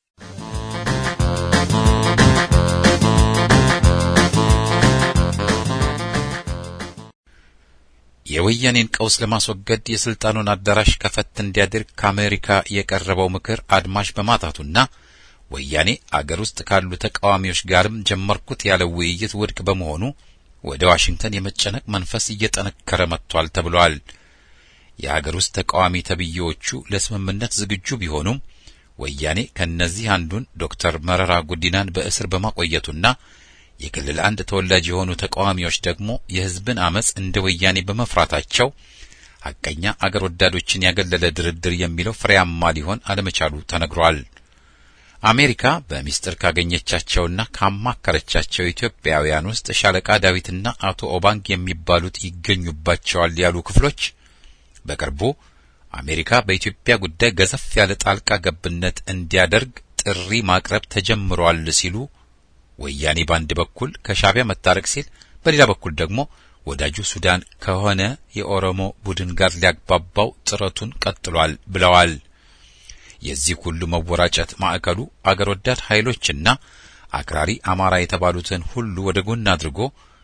የወያኔን ቀውስ ለማስወገድ የስልጣኑን አዳራሽ ከፈት እንዲያደርግ ከአሜሪካ የቀረበው ምክር አድማሽ በማጣቱና ወያኔ አገር ውስጥ ካሉ ተቃዋሚዎች ጋርም ጀመርኩት ያለው ውይይት ውድቅ በመሆኑ ወደ ዋሽንግተን የመጨነቅ መንፈስ እየጠነከረ መጥቷል ተብሏል። የአገር ውስጥ ተቃዋሚ ተብዬዎቹ ለስምምነት ዝግጁ ቢሆኑም ወያኔ ከነዚህ አንዱን ዶክተር መረራ ጉዲናን በእስር በማቆየቱና የክልል አንድ ተወላጅ የሆኑ ተቃዋሚዎች ደግሞ የሕዝብን አመጽ እንደ ወያኔ በመፍራታቸው ሐቀኛ አገር ወዳዶችን ያገለለ ድርድር የሚለው ፍሬያማ ሊሆን አለመቻሉ ተነግሯል። አሜሪካ በሚስጥር ካገኘቻቸውና ካማከረቻቸው ኢትዮጵያውያን ውስጥ ሻለቃ ዳዊትና አቶ ኦባንግ የሚባሉት ይገኙባቸዋል ያሉ ክፍሎች በቅርቡ አሜሪካ በኢትዮጵያ ጉዳይ ገዘፍ ያለ ጣልቃ ገብነት እንዲያደርግ ጥሪ ማቅረብ ተጀምሯል ሲሉ ወያኔ በአንድ በኩል ከሻዕቢያ መታረቅ ሲል በሌላ በኩል ደግሞ ወዳጁ ሱዳን ከሆነ የኦሮሞ ቡድን ጋር ሊያግባባው ጥረቱን ቀጥሏል ብለዋል። የዚህ ሁሉ መወራጨት ማዕከሉ አገር ወዳድ ኃይሎችና አክራሪ አማራ የተባሉትን ሁሉ ወደ ጎን አድርጎ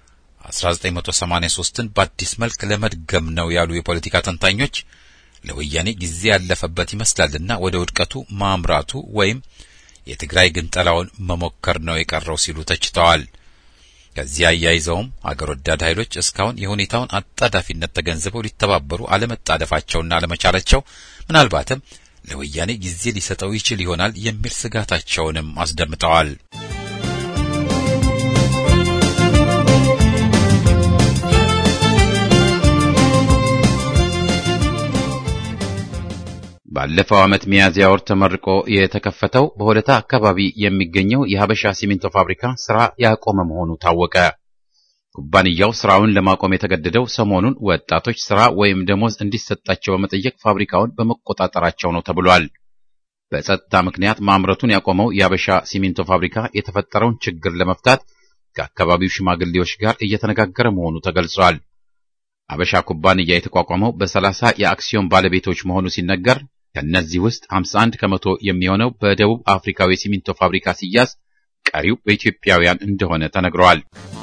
1983ን በአዲስ መልክ ለመድገም ነው ያሉ የፖለቲካ ተንታኞች ለወያኔ ጊዜ ያለፈበት ይመስላልና ወደ ውድቀቱ ማምራቱ ወይም የትግራይ ግንጠላውን መሞከር ነው የቀረው ሲሉ ተችተዋል። ከዚህ አያይዘውም አገር ወዳድ ኃይሎች እስካሁን የሁኔታውን አጣዳፊነት ተገንዝበው ሊተባበሩ አለመጣደፋቸውና አለመቻላቸው ምናልባትም ለወያኔ ጊዜ ሊሰጠው ይችል ይሆናል የሚል ስጋታቸውንም አስደምጠዋል። ባለፈው ዓመት ሚያዝያ ወር ተመርቆ የተከፈተው በሆለታ አካባቢ የሚገኘው የሀበሻ ሲሚንቶ ፋብሪካ ስራ ያቆመ መሆኑ ታወቀ። ኩባንያው ስራውን ለማቆም የተገደደው ሰሞኑን ወጣቶች ስራ ወይም ደሞዝ እንዲሰጣቸው በመጠየቅ ፋብሪካውን በመቆጣጠራቸው ነው ተብሏል። በጸጥታ ምክንያት ማምረቱን ያቆመው የሀበሻ ሲሚንቶ ፋብሪካ የተፈጠረውን ችግር ለመፍታት ከአካባቢው ሽማግሌዎች ጋር እየተነጋገረ መሆኑ ተገልጿል። ሀበሻ ኩባንያ የተቋቋመው በሰላሳ የአክሲዮን ባለቤቶች መሆኑ ሲነገር ከእነዚህ ውስጥ 51 ከመቶ የሚሆነው በደቡብ አፍሪካዊ ሲሚንቶ ፋብሪካ ሲያዝ ቀሪው በኢትዮጵያውያን እንደሆነ ተነግረዋል።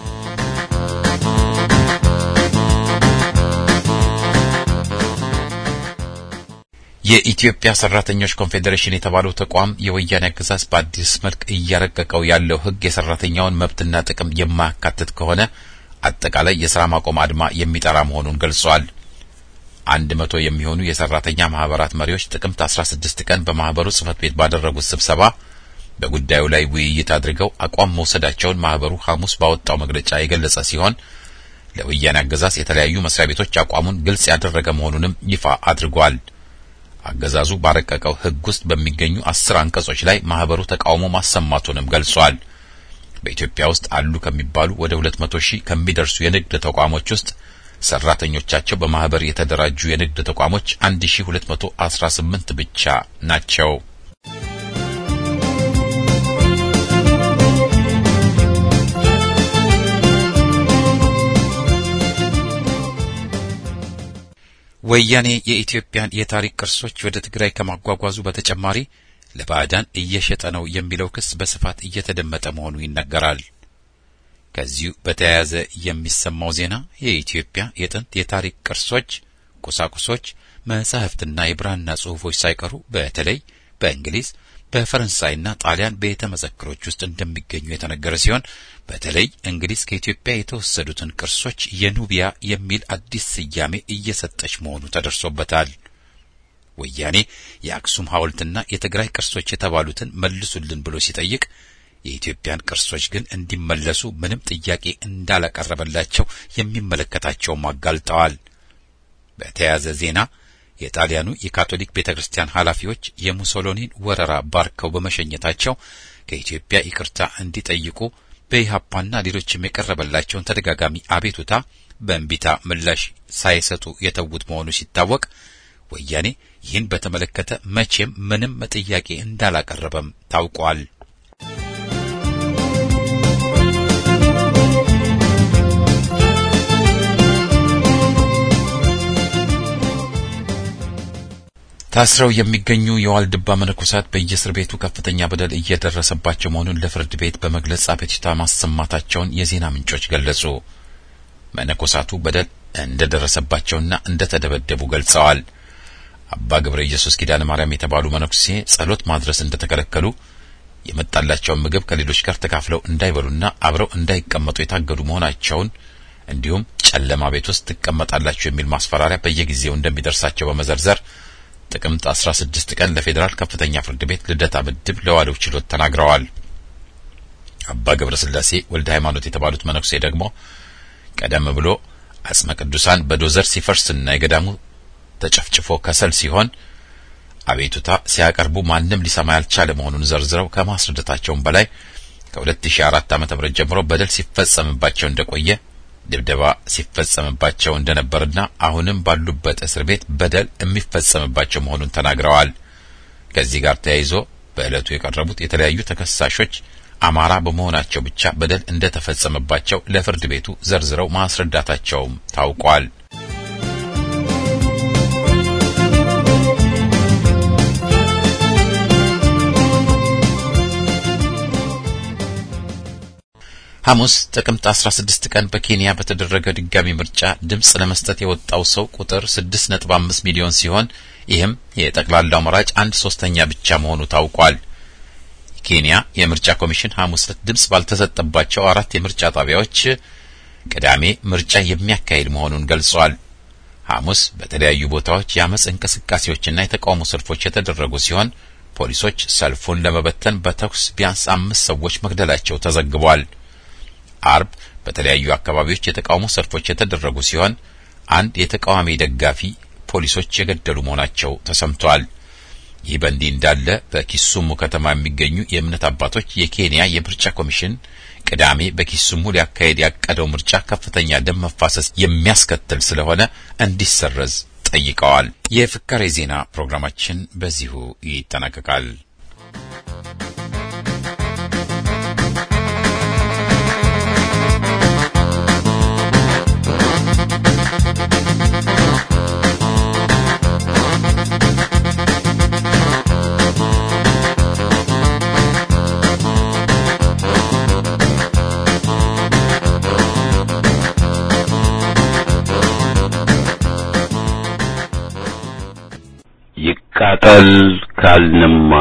የኢትዮጵያ ሰራተኞች ኮንፌዴሬሽን የተባለው ተቋም የወያኔ አገዛዝ በአዲስ መልክ እያረቀቀው ያለው ሕግ የሰራተኛውን መብትና ጥቅም የማያካትት ከሆነ አጠቃላይ የሥራ ማቆም አድማ የሚጠራ መሆኑን ገልጿል። አንድ መቶ የሚሆኑ የሰራተኛ ማህበራት መሪዎች ጥቅምት 16 ቀን በማህበሩ ጽህፈት ቤት ባደረጉት ስብሰባ በጉዳዩ ላይ ውይይት አድርገው አቋም መውሰዳቸውን ማህበሩ ሐሙስ ባወጣው መግለጫ የገለጸ ሲሆን ለወያኔ አገዛዝ የተለያዩ መስሪያ ቤቶች አቋሙን ግልጽ ያደረገ መሆኑንም ይፋ አድርጓል። አገዛዙ ባረቀቀው ሕግ ውስጥ በሚገኙ አስር አንቀጾች ላይ ማህበሩ ተቃውሞ ማሰማቱንም ገልጿል። በኢትዮጵያ ውስጥ አሉ ከሚባሉ ወደ 200 ሺህ ከሚደርሱ የንግድ ተቋሞች ውስጥ ሰራተኞቻቸው በማህበር የተደራጁ የንግድ ተቋሞች 1218 ብቻ ናቸው። ወያኔ የኢትዮጵያን የታሪክ ቅርሶች ወደ ትግራይ ከማጓጓዙ በተጨማሪ ለባዕዳን እየሸጠ ነው የሚለው ክስ በስፋት እየተደመጠ መሆኑ ይነገራል። ከዚሁ በተያያዘ የሚሰማው ዜና የኢትዮጵያ የጥንት የታሪክ ቅርሶች፣ ቁሳቁሶች፣ መጻሕፍትና የብራና ጽሑፎች ሳይቀሩ በተለይ በእንግሊዝ በፈረንሳይና ጣሊያን ቤተ መዘክሮች ውስጥ እንደሚገኙ የተነገረ ሲሆን በተለይ እንግሊዝ ከኢትዮጵያ የተወሰዱትን ቅርሶች የኑቢያ የሚል አዲስ ስያሜ እየሰጠች መሆኑ ተደርሶበታል። ወያኔ የአክሱም ሐውልትና የትግራይ ቅርሶች የተባሉትን መልሱልን ብሎ ሲጠይቅ የኢትዮጵያን ቅርሶች ግን እንዲመለሱ ምንም ጥያቄ እንዳላቀረበላቸው የሚመለከታቸውም አጋልጠዋል። በተያያዘ ዜና የጣሊያኑ የካቶሊክ ቤተ ክርስቲያን ኃላፊዎች የሙሶሎኒን ወረራ ባርከው በመሸኘታቸው ከኢትዮጵያ ይቅርታ እንዲጠይቁ በኢህአፓና ሌሎችም የቀረበላቸውን ተደጋጋሚ አቤቱታ በእንቢታ ምላሽ ሳይሰጡ የተዉት መሆኑ ሲታወቅ ወያኔ ይህን በተመለከተ መቼም ምንም ጥያቄ እንዳላቀረበም ታውቋል። ታስረው የሚገኙ የዋልድባ መነኮሳት በየእስር ቤቱ ከፍተኛ በደል እየደረሰባቸው መሆኑን ለፍርድ ቤት በመግለጽ አቤቱታ ማሰማታቸውን የዜና ምንጮች ገለጹ። መነኮሳቱ በደል እንደደረሰባቸውና እንደተደበደቡ ገልጸዋል። አባ ገብረ ኢየሱስ ኪዳነ ማርያም የተባሉ መነኩሴ ጸሎት ማድረስ እንደተከለከሉ የመጣላቸውን ምግብ ከሌሎች ጋር ተካፍለው እንዳይበሉና አብረው እንዳይቀመጡ የታገዱ መሆናቸውን እንዲሁም ጨለማ ቤት ውስጥ ትቀመጣላችሁ የሚል ማስፈራሪያ በየጊዜው እንደሚደርሳቸው በመዘርዘር ጥቅምት 16 ቀን ለፌዴራል ከፍተኛ ፍርድ ቤት ልደታ ምድብ ለዋለው ችሎት ተናግረዋል። አባ ገብረ ስላሴ ወልደ ሃይማኖት የተባሉት መነኩሴ ደግሞ ቀደም ብሎ አጽመ ቅዱሳን በዶዘር ሲፈርስና የገዳሙ ተጨፍጭፎ ከሰል ሲሆን አቤቱታ ሲያቀርቡ ማንም ሊሰማ ያልቻለ መሆኑን ዘርዝረው ከማስረዳታቸውም በላይ ከ2004 ዓ.ም ጀምሮ በደል ሲፈጸምባቸው እንደቆየ ድብደባ ሲፈጸምባቸው እንደነበርና አሁንም ባሉበት እስር ቤት በደል የሚፈጸምባቸው መሆኑን ተናግረዋል። ከዚህ ጋር ተያይዞ በዕለቱ የቀረቡት የተለያዩ ተከሳሾች አማራ በመሆናቸው ብቻ በደል እንደተፈጸመባቸው ለፍርድ ቤቱ ዘርዝረው ማስረዳታቸውም ታውቋል። ሐሙስ ጥቅምት 16 ቀን በኬንያ በተደረገ ድጋሚ ምርጫ ድምፅ ለመስጠት የወጣው ሰው ቁጥር 6.5 ሚሊዮን ሲሆን ይህም የጠቅላላው መራጭ አንድ ሶስተኛ ብቻ መሆኑ ታውቋል። ኬንያ የምርጫ ኮሚሽን ሐሙስ ዕለት ድምፅ ባልተሰጠባቸው አራት የምርጫ ጣቢያዎች ቅዳሜ ምርጫ የሚያካሂድ መሆኑን ገልጿል። ሐሙስ በተለያዩ ቦታዎች የአመፅ እንቅስቃሴዎችና የተቃውሞ ሰልፎች የተደረጉ ሲሆን ፖሊሶች ሰልፉን ለመበተን በተኩስ ቢያንስ አምስት ሰዎች መግደላቸው ተዘግቧል። አርብ በተለያዩ አካባቢዎች የተቃውሞ ሰልፎች የተደረጉ ሲሆን አንድ የተቃዋሚ ደጋፊ ፖሊሶች የገደሉ መሆናቸው ተሰምቷል። ይህ በእንዲህ እንዳለ በኪሱሙ ከተማ የሚገኙ የእምነት አባቶች የኬንያ የምርጫ ኮሚሽን ቅዳሜ በኪሱሙ ሊያካሄድ ያቀደው ምርጫ ከፍተኛ ደም መፋሰስ የሚያስከትል ስለሆነ እንዲሰረዝ ጠይቀዋል። የፍካሬ ዜና ፕሮግራማችን በዚሁ ይጠናቀቃል። ይቃጠል ካልንማ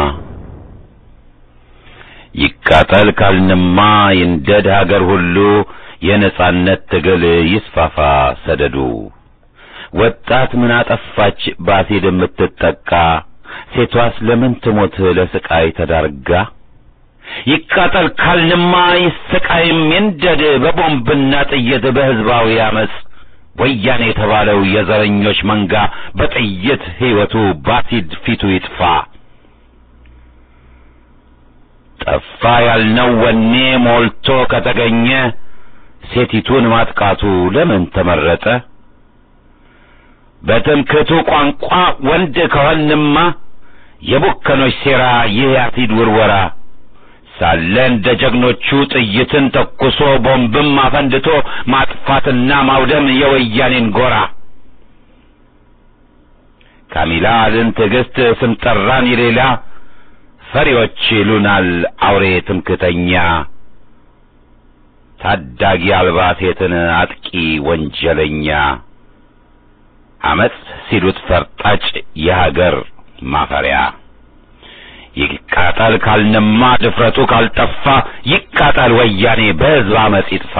ይቃጠል ካልንማ ይንደድ ሀገር ሁሉ የነጻነት ትግል ይስፋፋ ሰደዱ። ወጣት ምን አጠፋች ባሲድ የምትጠቃ ሴቷስ ለምን ትሞት ለስቃይ ተዳርጋ? ይቃጠል ካልንማ ይሰቃይም ይንደድ በቦምብና ጥይት በሕዝባዊ አመፅ ወያኔ የተባለው የዘረኞች መንጋ በጥይት ሕይወቱ ባሲድ ፊቱ ይጥፋ። ጠፋ ያልነው ወኔ ሞልቶ ከተገኘ ሴቲቱን ማጥቃቱ ለምን ተመረጠ? በትምክህቱ ቋንቋ ወንድ ከሆንማ የቡከኖች ሴራ ይህ የአሲድ ውርወራ ሳለ እንደ ጀግኖቹ ጥይትን ተኩሶ ቦምብም አፈንድቶ ማጥፋትና ማውደም የወያኔን ጎራ ካሚላልን ትዕግስት ስም ጠራን የሌላ ፈሪዎች ይሉናል አውሬ ትምክህተኛ ታዳጊ አልባ ሴትን አጥቂ ወንጀለኛ አመፅ ሲሉት ፈርጣጭ የሀገር ማፈሪያ ይቃጠል ካልንማ ድፍረቱ ካልጠፋ ይቃጠል ወያኔ በሕዝብ አመፅ ይጥፋ።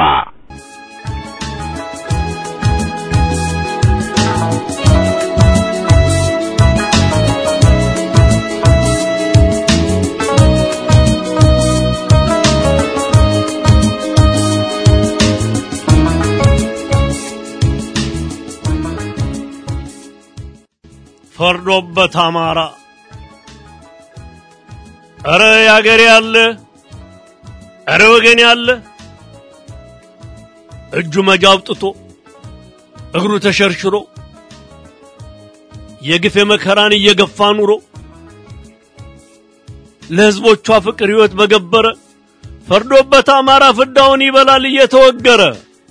ፈርዶበት አማራ ኧረ ያገሬ ያለ ኧረ ወገን ያለ እጁ መጃ አውጥቶ እግሩ ተሸርሽሮ የግፍ የመከራን እየገፋ ኑሮ ለሕዝቦቿ ፍቅር ሕይወት በገበረ ፈርዶበት አማራ ፍዳውን ይበላል እየተወገረ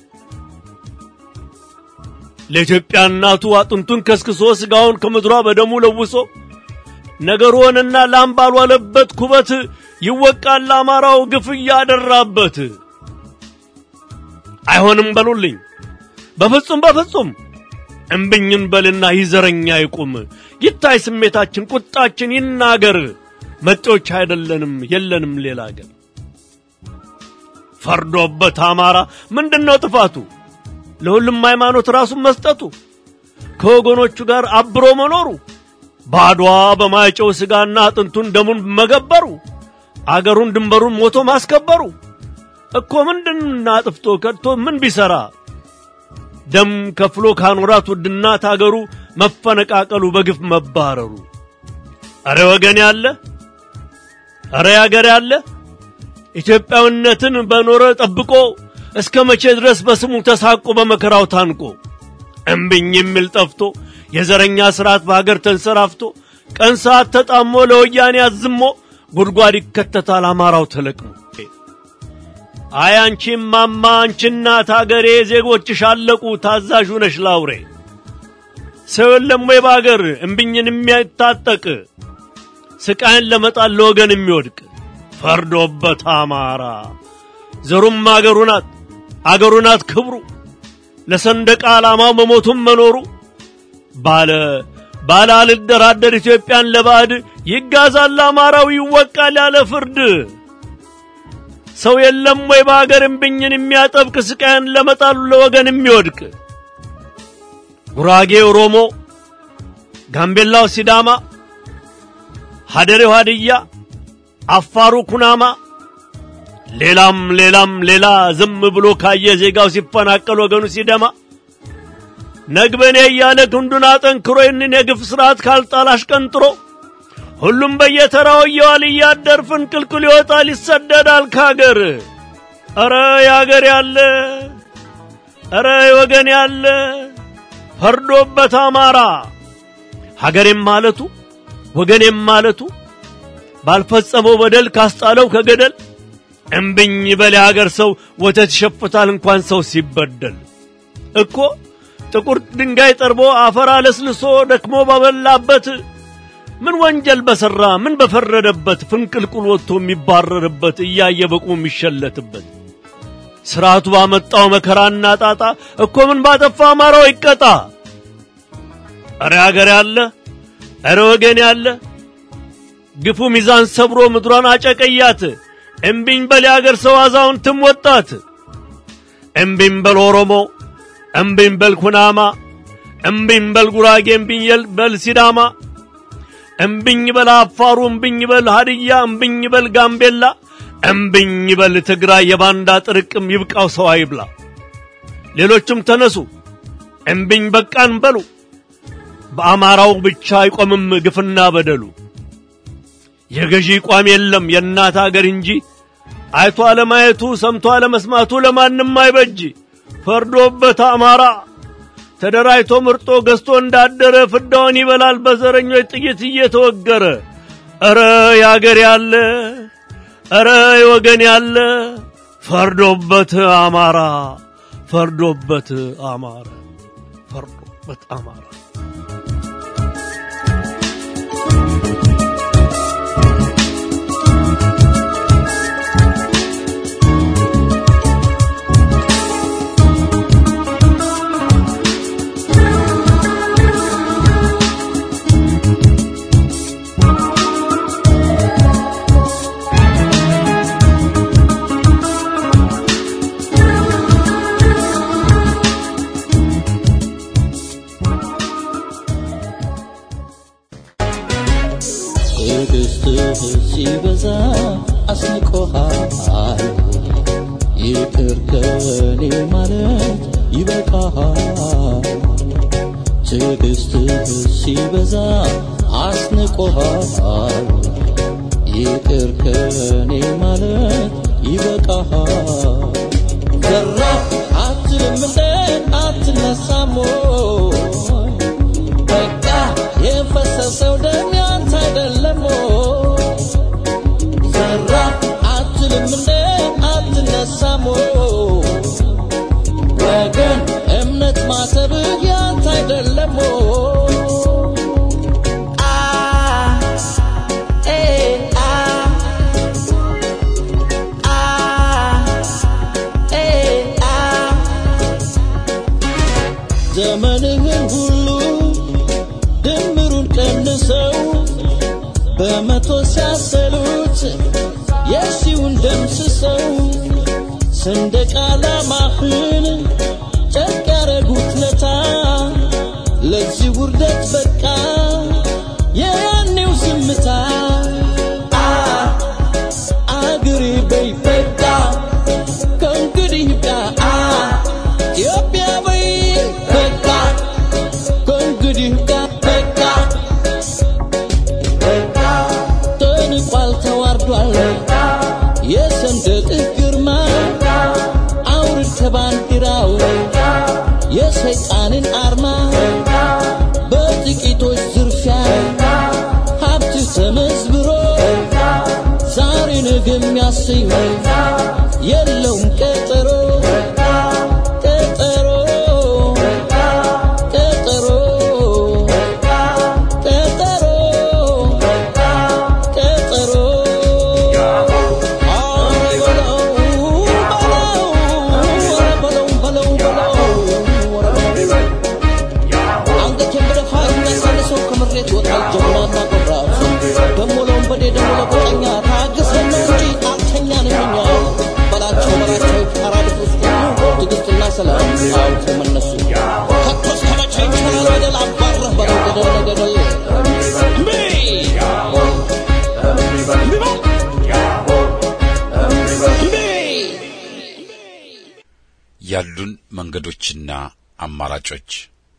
ለኢትዮጵያ እናቱ አጥንቱን ከስክሶ ስጋውን ከምድሯ በደሙ ለውሶ ነገር ሆነና ላም ባልዋለበት ኩበት ይወቃል ለአማራው ግፍ እያደራበት። አይሆንም በሉልኝ በፍጹም በፍጹም እምብኝን በልና ይዘረኛ ይቁም ይታይ ስሜታችን ቁጣችን ይናገር መጤዎች አይደለንም የለንም ሌላ አገር ፈርዶበት አማራ ምንድነው ጥፋቱ ለሁሉም ሃይማኖት ራሱን መስጠቱ ከወገኖቹ ጋር አብሮ መኖሩ ባድዋ በማይጨው ስጋና አጥንቱን ደሙን መገበሩ አገሩን ድንበሩን ሞቶ ማስከበሩ እኮ ምንድን አጥፍቶ ከድቶ ምን ቢሰራ ደም ከፍሎ ካኖራት ውድናት አገሩ መፈነቃቀሉ በግፍ መባረሩ አረ ወገን ያለ አረ ያገር ያለ ኢትዮጵያዊነትን በኖረ ጠብቆ እስከ መቼ ድረስ በስሙ ተሳቆ በመከራው ታንቆ እምብኝ የሚል ጠፍቶ የዘረኛ ስርዓት በሀገር ተንሰራፍቶ ቀን ሰዓት ተጣሞ ለወያኔ አዝሞ ጉድጓድ ይከተታል አማራው ተለቅሞ። አይ አንቺ ማማ አንቺ እናት አገሬ ዜጎችሽ አለቁ ታዛዥ ነሽ ላውሬ ሰው የለም ወይ በአገር እምብኝን የሚያታጠቅ ስቃይን ለመጣል ለወገን የሚወድቅ ፈርዶበት አማራ ዘሩም አገሩ ናት አገሩ ናት ክብሩ ለሰንደቅ ዓላማው መሞቱም መኖሩ ባለ ባለ አልደራደር ኢትዮጵያን ለባዕድ ይጋዛል አማራው ይወቃል ያለ ፍርድ ሰው የለም ወይ በአገር እምብኝን የሚያጠብቅ ስቃይን ለመጣሉ ለወገን የሚወድቅ ጉራጌ ኦሮሞ፣ ጋምቤላው ሲዳማ፣ ሀደሬው ሀድያ፣ አፋሩ ኩናማ ሌላም ሌላም ሌላ ዝም ብሎ ካየ ዜጋው ሲፈናቀል ወገኑ ሲደማ ነግበኔ እያለ ክንዱን አጠንክሮ ይህንን የግፍ ስርዓት ካልጣል አሽቀንጥሮ ሁሉም በየተራው እየዋል እያደር ፍንቅልቅል ይወጣል ይሰደዳል ካገር። ኧረ ያገር ያለ ኧረ ወገን ያለ ፈርዶበት አማራ ሀገሬም ማለቱ ወገኔም ማለቱ ባልፈጸመው በደል ካስጣለው ከገደል እምብኝ በል የሀገር ሰው ወተት ይሸፍታል እንኳን ሰው ሲበደል እኮ ጥቁር ድንጋይ ጠርቦ አፈር አለስልሶ ደክሞ ባበላበት ምን ወንጀል በሠራ ምን በፈረደበት ፍንቅልቁል ወጥቶ የሚባረርበት እያየ በቁ የሚሸለትበት ስርዓቱ ባመጣው መከራና ጣጣ እኮ ምን ባጠፋ አማራው ይቀጣ። እረ አገር ያለ እረ ወገን ያለ ግፉ ሚዛን ሰብሮ ምድሯን አጨቀያት። እምቢኝ በል የአገር ሰው አዛውንትም ወጣት። እምቢኝ በል ኦሮሞ፣ እምቢኝ በል ኩናማ፣ እምቢኝ በል ጉራጌ፣ እምቢኝ በል ሲዳማ፣ እምቢኝ በል አፋሩ፣ እምቢኝ በል ሀድያ፣ እምቢኝ በል ጋምቤላ፣ እምቢኝ በል ትግራይ። የባንዳ ጥርቅም ይብቃው ሰው አይብላ። ሌሎችም ተነሱ እምቢኝ በቃን በሉ። በአማራው ብቻ አይቆምም ግፍና በደሉ። የገዢ ቋም የለም የእናት አገር እንጂ አይቶ አለማየቱ ሰምቶ አለመስማቱ ለማንም አይበጅ። ፈርዶበት አማራ ተደራጅቶ ምርጦ ገዝቶ እንዳደረ ፍዳውን ይበላል በዘረኞች ጥይት እየተወገረ። ኧረ ያገር ያለ ኧረ የወገን ያለ ፈርዶበት አማራ ፈርዶበት አማራ ፈርዶበት አማራ ትዕግስትህ ሲበዛ አስንቆሃል። ይቅር ከኔ ማለት ይበቃሃል። ትዕግስትህ ሲበዛ አስንቆሃል። ይቅር ከኔ ማለት ይበቃሃል። ዘራፍ አትልም እንደ አትነሳም ወይ? በቃ የፈሰሰው ደም ያንተ አይደለም ወይ? ዘራፍ አትልም እንደ አትነሳም ወይ? ወገን እምነት ማሰብህ ያንተ አይደለም ወይ? አ ኤ አ አ ኤ አ ዘመንህን ሁሉ ድምሩን ቀንሰው በመቶ ሲያሰሉት የሺውን ደምስሰው ሰንደቅ ዓላማህን ጨርቅ ያረጉት ለታ ለዚህ ውርደት በቃ የያኔው ዝምታ አ አገሬ በይ በቃ ከእንግዲህ ይብቃ አ ኢትዮጵያ በይ በቃ ከእንግዲህ ይብቃ በቃ ተንቋል ተዋርዷል የሰንደቅህ ግርማ አውርድ ከባንዲራው የሰይጣንን አርማ በጥቂቶች ዝርፊያ ሀብትህ ተመዝብሮ ዛሬ ነገ የሚያሰኝ የለውም ቀጠሮ ቀጠሮ ቀጠሮ ቀጠሮ ቀጠሮ ኧረ በለው በለው በለው ኧረ በለው አንገቴን በደፋ የሚያሳንሰው ከምሬት ይወጣል ጀግናና ቆራጥ ደሞ ለወንበዴ ደሞ ለጎጠኛ ታግሰን ነው እንጂ አልተኛንም እኛ በላቸው በላቸው አራድፍ ውስጥ ትዕግስትና ሰላም አውቶ መነሱ ከቶ እስከ መቼ ይቻላል በደል አባረህ በለው ገደል ለገደል እምቢ እምቢ በል እምቢ ያሉን መንገዶችና አማራጮች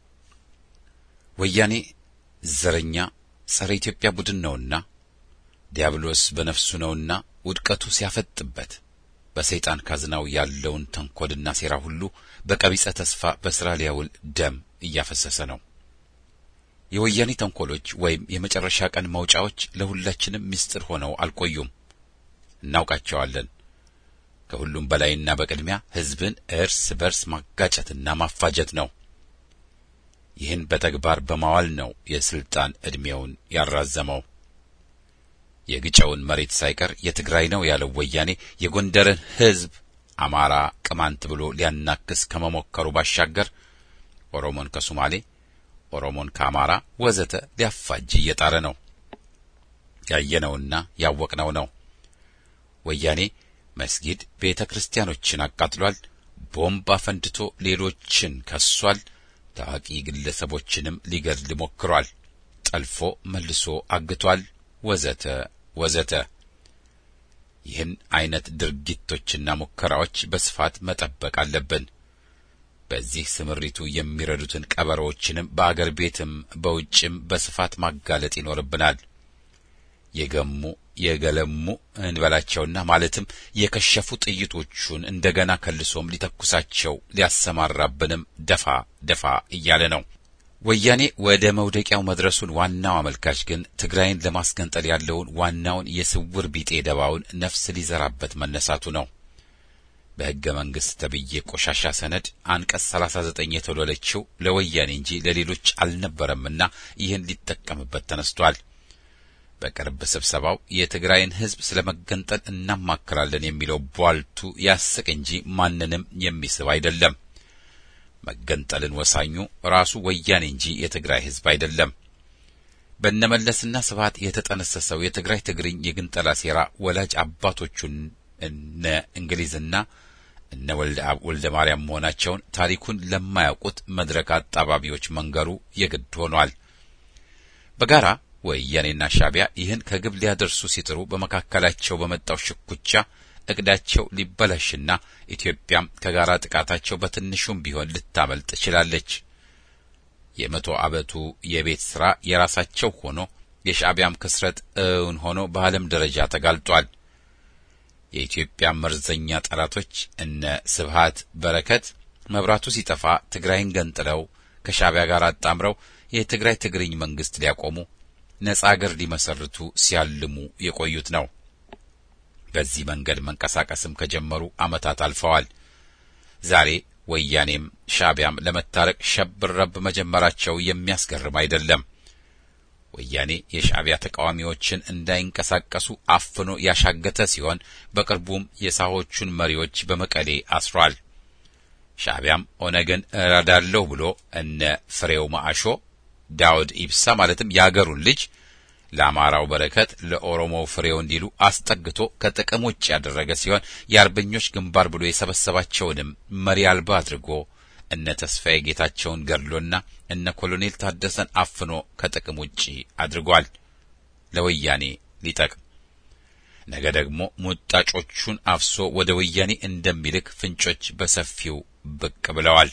ወያኔ ዘረኛ ጸረ ኢትዮጵያ ቡድን ነውና ዲያብሎስ በነፍሱ ነውና ውድቀቱ ሲያፈጥበት በሰይጣን ካዝናው ያለውን ተንኮልና ሴራ ሁሉ በቀቢጸ ተስፋ በስራ ሊያውል ደም እያፈሰሰ ነው። የወያኔ ተንኮሎች ወይም የመጨረሻ ቀን መውጫዎች ለሁላችንም ምስጢር ሆነው አልቆዩም፣ እናውቃቸዋለን። ከሁሉም በላይና በቅድሚያ ሕዝብን እርስ በርስ ማጋጨትና ማፋጀት ነው። ይህን በተግባር በማዋል ነው የስልጣን ዕድሜውን ያራዘመው። የግጨውን መሬት ሳይቀር የትግራይ ነው ያለው ወያኔ የጎንደርን ሕዝብ አማራ፣ ቅማንት ብሎ ሊያናክስ ከመሞከሩ ባሻገር ኦሮሞን ከሶማሌ፣ ኦሮሞን ከአማራ ወዘተ ሊያፋጅ እየጣረ ነው። ያየነውና ያወቅነው ነው። ወያኔ መስጊድ፣ ቤተ ክርስቲያኖችን አቃጥሏል። ቦምብ አፈንድቶ ሌሎችን ከሷል። ታዋቂ ግለሰቦችንም ሊገድል ሞክሯል። ጠልፎ መልሶ አግቷል። ወዘተ ወዘተ። ይህን አይነት ድርጊቶችና ሙከራዎች በስፋት መጠበቅ አለብን። በዚህ ስምሪቱ የሚረዱትን ቀበሮዎችንም በአገር ቤትም በውጭም በስፋት ማጋለጥ ይኖርብናል። የገሙ የገለሙ እንበላቸውና ማለትም የከሸፉ ጥይቶቹን እንደገና ከልሶም ሊተኩሳቸው ሊያሰማራብንም ደፋ ደፋ እያለ ነው። ወያኔ ወደ መውደቂያው መድረሱን ዋናው አመልካች ግን ትግራይን ለማስገንጠል ያለውን ዋናውን የስውር ቢጤ ደባውን ነፍስ ሊዘራበት መነሳቱ ነው። በሕገ መንግሥት ተብዬ ቆሻሻ ሰነድ አንቀጽ 39 የተወለለችው ለወያኔ እንጂ ለሌሎች አልነበረምና ይህን ሊጠቀምበት ተነስቷል። በቅርብ ስብሰባው የትግራይን ሕዝብ ስለ መገንጠል እናማክራለን የሚለው ቧልቱ ያስቅ እንጂ ማንንም የሚስብ አይደለም። መገንጠልን ወሳኙ ራሱ ወያኔ እንጂ የትግራይ ሕዝብ አይደለም። በነመለስና ስብሐት የተጠነሰሰው የትግራይ ትግርኝ የግንጠላ ሴራ ወላጅ አባቶቹን እነ እንግሊዝና እነ ወልደ አብ ወልደ ማርያም መሆናቸውን ታሪኩን ለማያውቁት መድረክ አጣባቢዎች መንገሩ የግድ ሆኗል። በጋራ ወያኔና ሻዕቢያ ይህን ከግብ ሊያደርሱ ሲጥሩ በመካከላቸው በመጣው ሽኩቻ እቅዳቸው ሊበላሽና ኢትዮጵያም ከጋራ ጥቃታቸው በትንሹም ቢሆን ልታመልጥ ችላለች። የመቶ ዓመቱ የቤት ሥራ የራሳቸው ሆኖ የሻዕቢያም ክስረት እውን ሆኖ በዓለም ደረጃ ተጋልጧል። የኢትዮጵያ መርዘኛ ጠላቶች እነ ስብሃት በረከት መብራቱ ሲጠፋ ትግራይን ገንጥለው ከሻዕቢያ ጋር አጣምረው የትግራይ ትግርኝ መንግስት ሊያቆሙ ነጻ አገር ሊመሰርቱ ሲያልሙ የቆዩት ነው። በዚህ መንገድ መንቀሳቀስም ከጀመሩ ዓመታት አልፈዋል። ዛሬ ወያኔም ሻዕቢያም ለመታረቅ ሸብረብ መጀመራቸው የሚያስገርም አይደለም። ወያኔ የሻዕቢያ ተቃዋሚዎችን እንዳይንቀሳቀሱ አፍኖ ያሻገተ ሲሆን በቅርቡም የሳሆቹን መሪዎች በመቀሌ አስሯል። ሻዕቢያም ኦነግን እረዳለሁ ብሎ እነ ፍሬው ማአሾ፣ ዳውድ ኢብሳ ማለትም የአገሩን ልጅ ለአማራው በረከት ለኦሮሞው ፍሬው እንዲሉ አስጠግቶ ከጥቅም ውጭ ያደረገ ሲሆን የአርበኞች ግንባር ብሎ የሰበሰባቸውንም መሪ አልባ አድርጎ እነ ተስፋዬ ጌታቸውን ገድሎና እነ ኮሎኔል ታደሰን አፍኖ ከጥቅም ውጪ አድርጓል። ለወያኔ ሊጠቅም ነገ ደግሞ ሙጣጮቹን አፍሶ ወደ ወያኔ እንደሚልክ ፍንጮች በሰፊው ብቅ ብለዋል።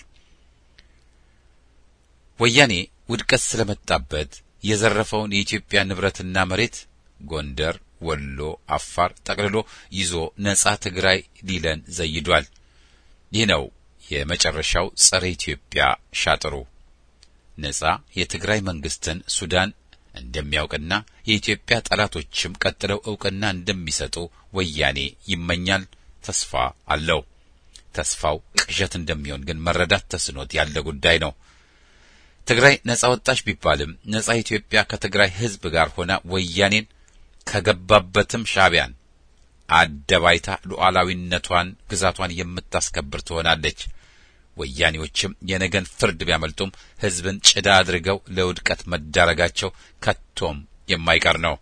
ወያኔ ውድቀት ስለመጣበት የዘረፈውን የኢትዮጵያ ንብረትና መሬት ጎንደር፣ ወሎ፣ አፋር ጠቅልሎ ይዞ ነጻ ትግራይ ሊለን ዘይዷል። ይህ ነው የመጨረሻው ጸረ ኢትዮጵያ ሻጥሩ። ነጻ የትግራይ መንግስትን ሱዳን እንደሚያውቅና የኢትዮጵያ ጠላቶችም ቀጥለው እውቅና እንደሚሰጡ ወያኔ ይመኛል፣ ተስፋ አለው። ተስፋው ቅዠት እንደሚሆን ግን መረዳት ተስኖት ያለ ጉዳይ ነው። ትግራይ ነጻ ወጣች ቢባልም ነጻ ኢትዮጵያ ከትግራይ ሕዝብ ጋር ሆና ወያኔን ከገባበትም ሻዕቢያን አደባይታ ሉዓላዊነቷን ግዛቷን የምታስከብር ትሆናለች። ወያኔዎችም የነገን ፍርድ ቢያመልጡም ሕዝብን ጭዳ አድርገው ለውድቀት መዳረጋቸው ከቶም የማይቀር ነው።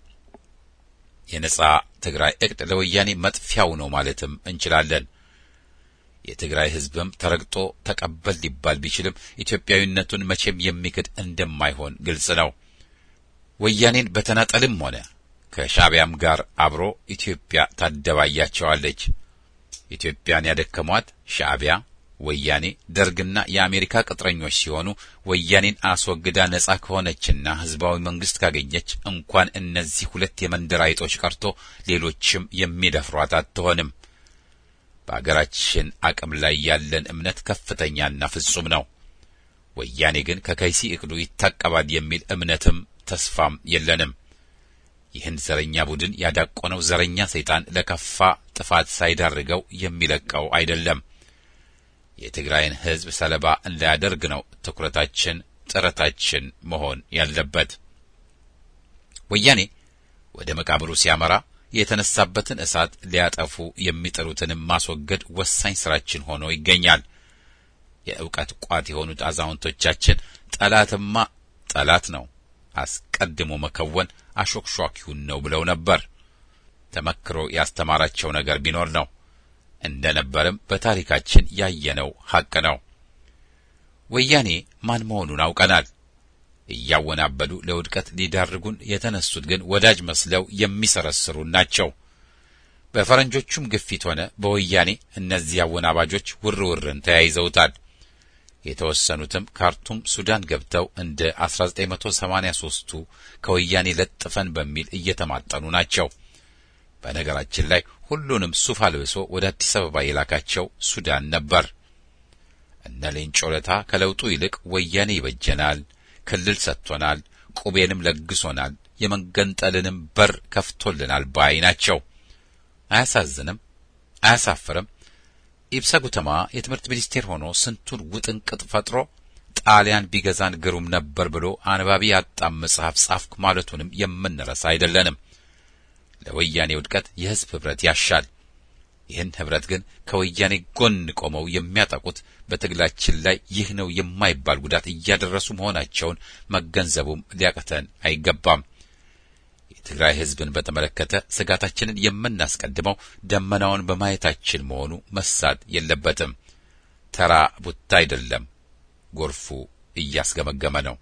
የነጻ ትግራይ እቅድ ለወያኔ መጥፊያው ነው ማለትም እንችላለን። የትግራይ ሕዝብም ተረግጦ ተቀበል ሊባል ቢችልም ኢትዮጵያዊነቱን መቼም የሚክድ እንደማይሆን ግልጽ ነው። ወያኔን በተናጠልም ሆነ ከሻዕቢያም ጋር አብሮ ኢትዮጵያ ታደባያቸዋለች። ኢትዮጵያን ያደከሟት ሻዕቢያ፣ ወያኔ፣ ደርግና የአሜሪካ ቅጥረኞች ሲሆኑ ወያኔን አስወግዳ ነጻ ከሆነችና ህዝባዊ መንግስት ካገኘች እንኳን እነዚህ ሁለት የመንደር አይጦች ቀርቶ ሌሎችም የሚደፍሯት አትሆንም። በአገራችን አቅም ላይ ያለን እምነት ከፍተኛና ፍጹም ነው። ወያኔ ግን ከከይሲ እቅዱ ይታቀባል የሚል እምነትም ተስፋም የለንም። ይህን ዘረኛ ቡድን ያዳቆነው ዘረኛ ሰይጣን ለከፋ ጥፋት ሳይዳርገው የሚለቀው አይደለም። የትግራይን ህዝብ ሰለባ እንዳያደርግ ነው ትኩረታችን፣ ጥረታችን መሆን ያለበት። ወያኔ ወደ መቃብሩ ሲያመራ የተነሳበትን እሳት ሊያጠፉ የሚጥሩትንም ማስወገድ ወሳኝ ስራችን ሆኖ ይገኛል። የእውቀት ቋት የሆኑት አዛውንቶቻችን ጠላትማ ጠላት ነው፣ አስቀድሞ መከወን አሾክሿኪውን ነው ብለው ነበር። ተመክሮ ያስተማራቸው ነገር ቢኖር ነው። እንደ ነበርም በታሪካችን ያየነው ሐቅ ነው። ወያኔ ማን መሆኑን አውቀናል። እያወናበዱ ለውድቀት ሊዳርጉን የተነሱት ግን ወዳጅ መስለው የሚሰረስሩን ናቸው። በፈረንጆቹም ግፊት ሆነ በወያኔ እነዚህ አወናባጆች ውርውርን ተያይዘውታል። የተወሰኑትም ካርቱም ሱዳን ገብተው እንደ 1983ቱ ከወያኔ ለጥፈን በሚል እየተማጠኑ ናቸው። በነገራችን ላይ ሁሉንም ሱፍ አልብሶ ወደ አዲስ አበባ የላካቸው ሱዳን ነበር። እነ ሌንጮ ለታ ከለውጡ ይልቅ ወያኔ ይበጀናል፣ ክልል ሰጥቶናል፣ ቁቤንም ለግሶናል፣ የመገንጠልንም በር ከፍቶልናል ባይ ናቸው። አያሳዝንም? አያሳፍርም? ኢብሳ ጉተማ የትምህርት ሚኒስቴር ሆኖ ስንቱን ውጥንቅጥ ፈጥሮ ጣሊያን ቢገዛን ግሩም ነበር ብሎ አንባቢ ያጣም መጽሐፍ ጻፍኩ ማለቱንም የምንረሳ አይደለንም። ለወያኔ ውድቀት የሕዝብ ኅብረት ያሻል። ይህን ኅብረት ግን ከወያኔ ጎን ቆመው የሚያጠቁት በትግላችን ላይ ይህ ነው የማይባል ጉዳት እያደረሱ መሆናቸውን መገንዘቡም ሊያቅተን አይገባም። የትግራይ ሕዝብን በተመለከተ ስጋታችንን የምናስቀድመው ደመናውን በማየታችን መሆኑ መሳት የለበትም። ተራ ቡታ አይደለም፣ ጎርፉ እያስገመገመ ነው።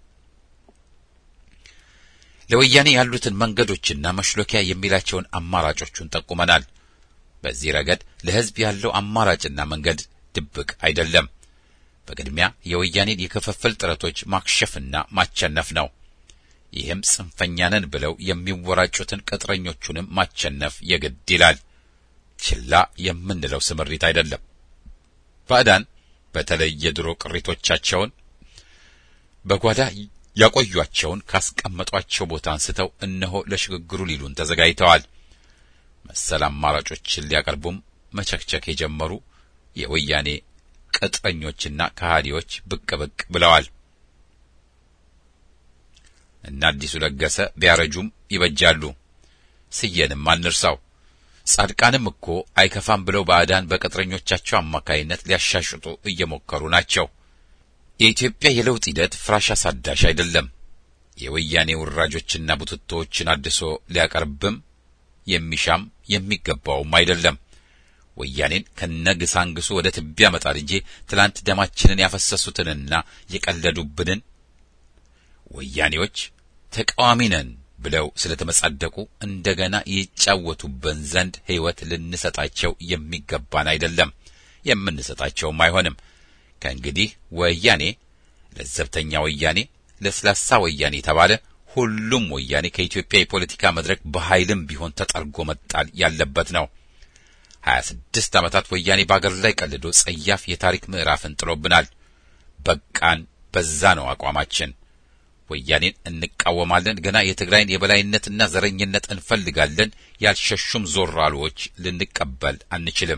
ለወያኔ ያሉትን መንገዶችና መሽሎኪያ የሚላቸውን አማራጮቹን ጠቁመናል። በዚህ ረገድ ለሕዝብ ያለው አማራጭና መንገድ ድብቅ አይደለም። በቅድሚያ የወያኔን የክፍፍል ጥረቶች ማክሸፍና ማቸነፍ ነው። ይህም ጽንፈኛ ነን ብለው የሚወራጩትን ቅጥረኞቹንም ማቸነፍ የግድ ይላል። ችላ የምንለው ስምሪት አይደለም። ባዕዳን በተለይ የድሮ ቅሪቶቻቸውን በጓዳ ያቆዩአቸውን ካስቀመጧቸው ቦታ አንስተው እነሆ ለሽግግሩ ሊሉን ተዘጋጅተዋል። መሰል አማራጮችን ሊያቀርቡም መቸክቸክ የጀመሩ የወያኔ ቅጥረኞችና ከሃዲዎች ብቅ ብቅ ብለዋል። እና አዲሱ ለገሰ ቢያረጁም ይበጃሉ። ስየንም አንርሳው። ጻድቃንም እኮ አይከፋም ብለው ባዕዳን በቅጥረኞቻቸው አማካይነት ሊያሻሽጡ እየሞከሩ ናቸው። የኢትዮጵያ የለውጥ ሂደት ፍራሽ አሳዳሽ አይደለም። የወያኔ ውራጆችና ቡትቶዎችን አድሶ ሊያቀርብም የሚሻም የሚገባውም አይደለም። ወያኔን ከነግሳንግሱ ወደ ትቢያ መጣል እንጂ ትላንት ደማችንን ያፈሰሱትንና የቀለዱብንን ወያኔዎች ተቃዋሚ ነን ብለው ስለተመጻደቁ እንደገና ይጫወቱብን ዘንድ ሕይወት ልንሰጣቸው የሚገባን አይደለም። የምንሰጣቸውም አይሆንም። ከእንግዲህ ወያኔ ለዘብተኛ ወያኔ፣ ለስላሳ ወያኔ ተባለ። ሁሉም ወያኔ ከኢትዮጵያ የፖለቲካ መድረክ በኃይልም ቢሆን ተጠርጎ መጣል ያለበት ነው። ሀያ ስድስት ዓመታት ወያኔ በአገር ላይ ቀልዶ ጸያፍ የታሪክ ምዕራፍን ጥሎብናል። በቃን፣ በዛ ነው አቋማችን። ወያኔን እንቃወማለን። ገና የትግራይን የበላይነትና ዘረኝነት እንፈልጋለን። ያልሸሹም ዞራሎች ልንቀበል አንችልም።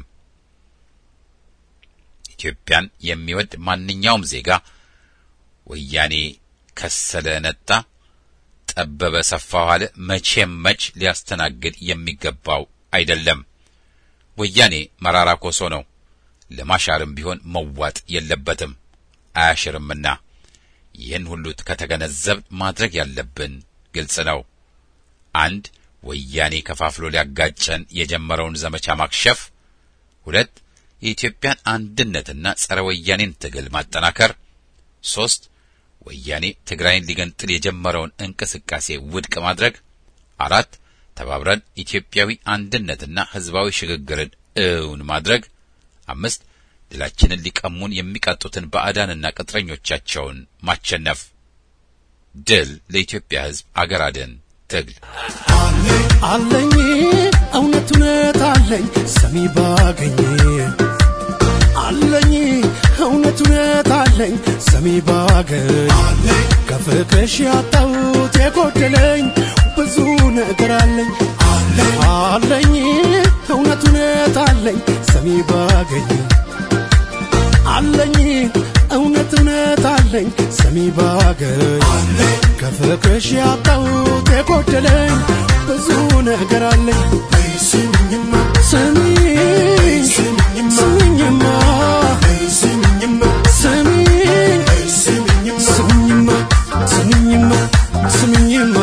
ኢትዮጵያን የሚወድ ማንኛውም ዜጋ ወያኔ ከሰለ ነጣ፣ ጠበበ ሰፋ ዋለ መቼም መች ሊያስተናግድ የሚገባው አይደለም። ወያኔ መራራ ኮሶ ነው። ለማሻርም ቢሆን መዋጥ የለበትም አያሽርምና። ይህን ሁሉ ከተገነዘብ ማድረግ ያለብን ግልጽ ነው። አንድ ወያኔ ከፋፍሎ ሊያጋጨን የጀመረውን ዘመቻ ማክሸፍ፣ ሁለት የኢትዮጵያን አንድነትና ጸረ ወያኔን ትግል ማጠናከር፣ ሶስት ወያኔ ትግራይን ሊገንጥል የጀመረውን እንቅስቃሴ ውድቅ ማድረግ፣ አራት ተባብረን ኢትዮጵያዊ አንድነትና ሕዝባዊ ሽግግርን እውን ማድረግ፣ አምስት ድላችንን ሊቀሙን የሚቀጡትን ባዕዳንና ቅጥረኞቻቸውን ማቸነፍ። ድል ለኢትዮጵያ ሕዝብ አገር አድን ትግል አለኝ እውነት እውነት አለኝ ሰሚ ባገኝ አለኝ እውነት እውነት አለኝ ሰሚ ባገኝ ከፍቅርሽ ያጣሁት የጎደለኝ ብዙ ነገር አለኝ አለኝ እውነት እውነት አለኝ ሰሚ ባገኝ አለኝ እውነት እውነት አለኝ ሰሚ ባገኝ ከፍቅርሽ ያጣሁት የጎደለኝ ብዙ ነገር አለኝ ስሚኝማ ስሚኝ ስሚኝማ ስሚኝማ ስሚኝ ስሚኝማ ስሚኝማ ስሚኝማ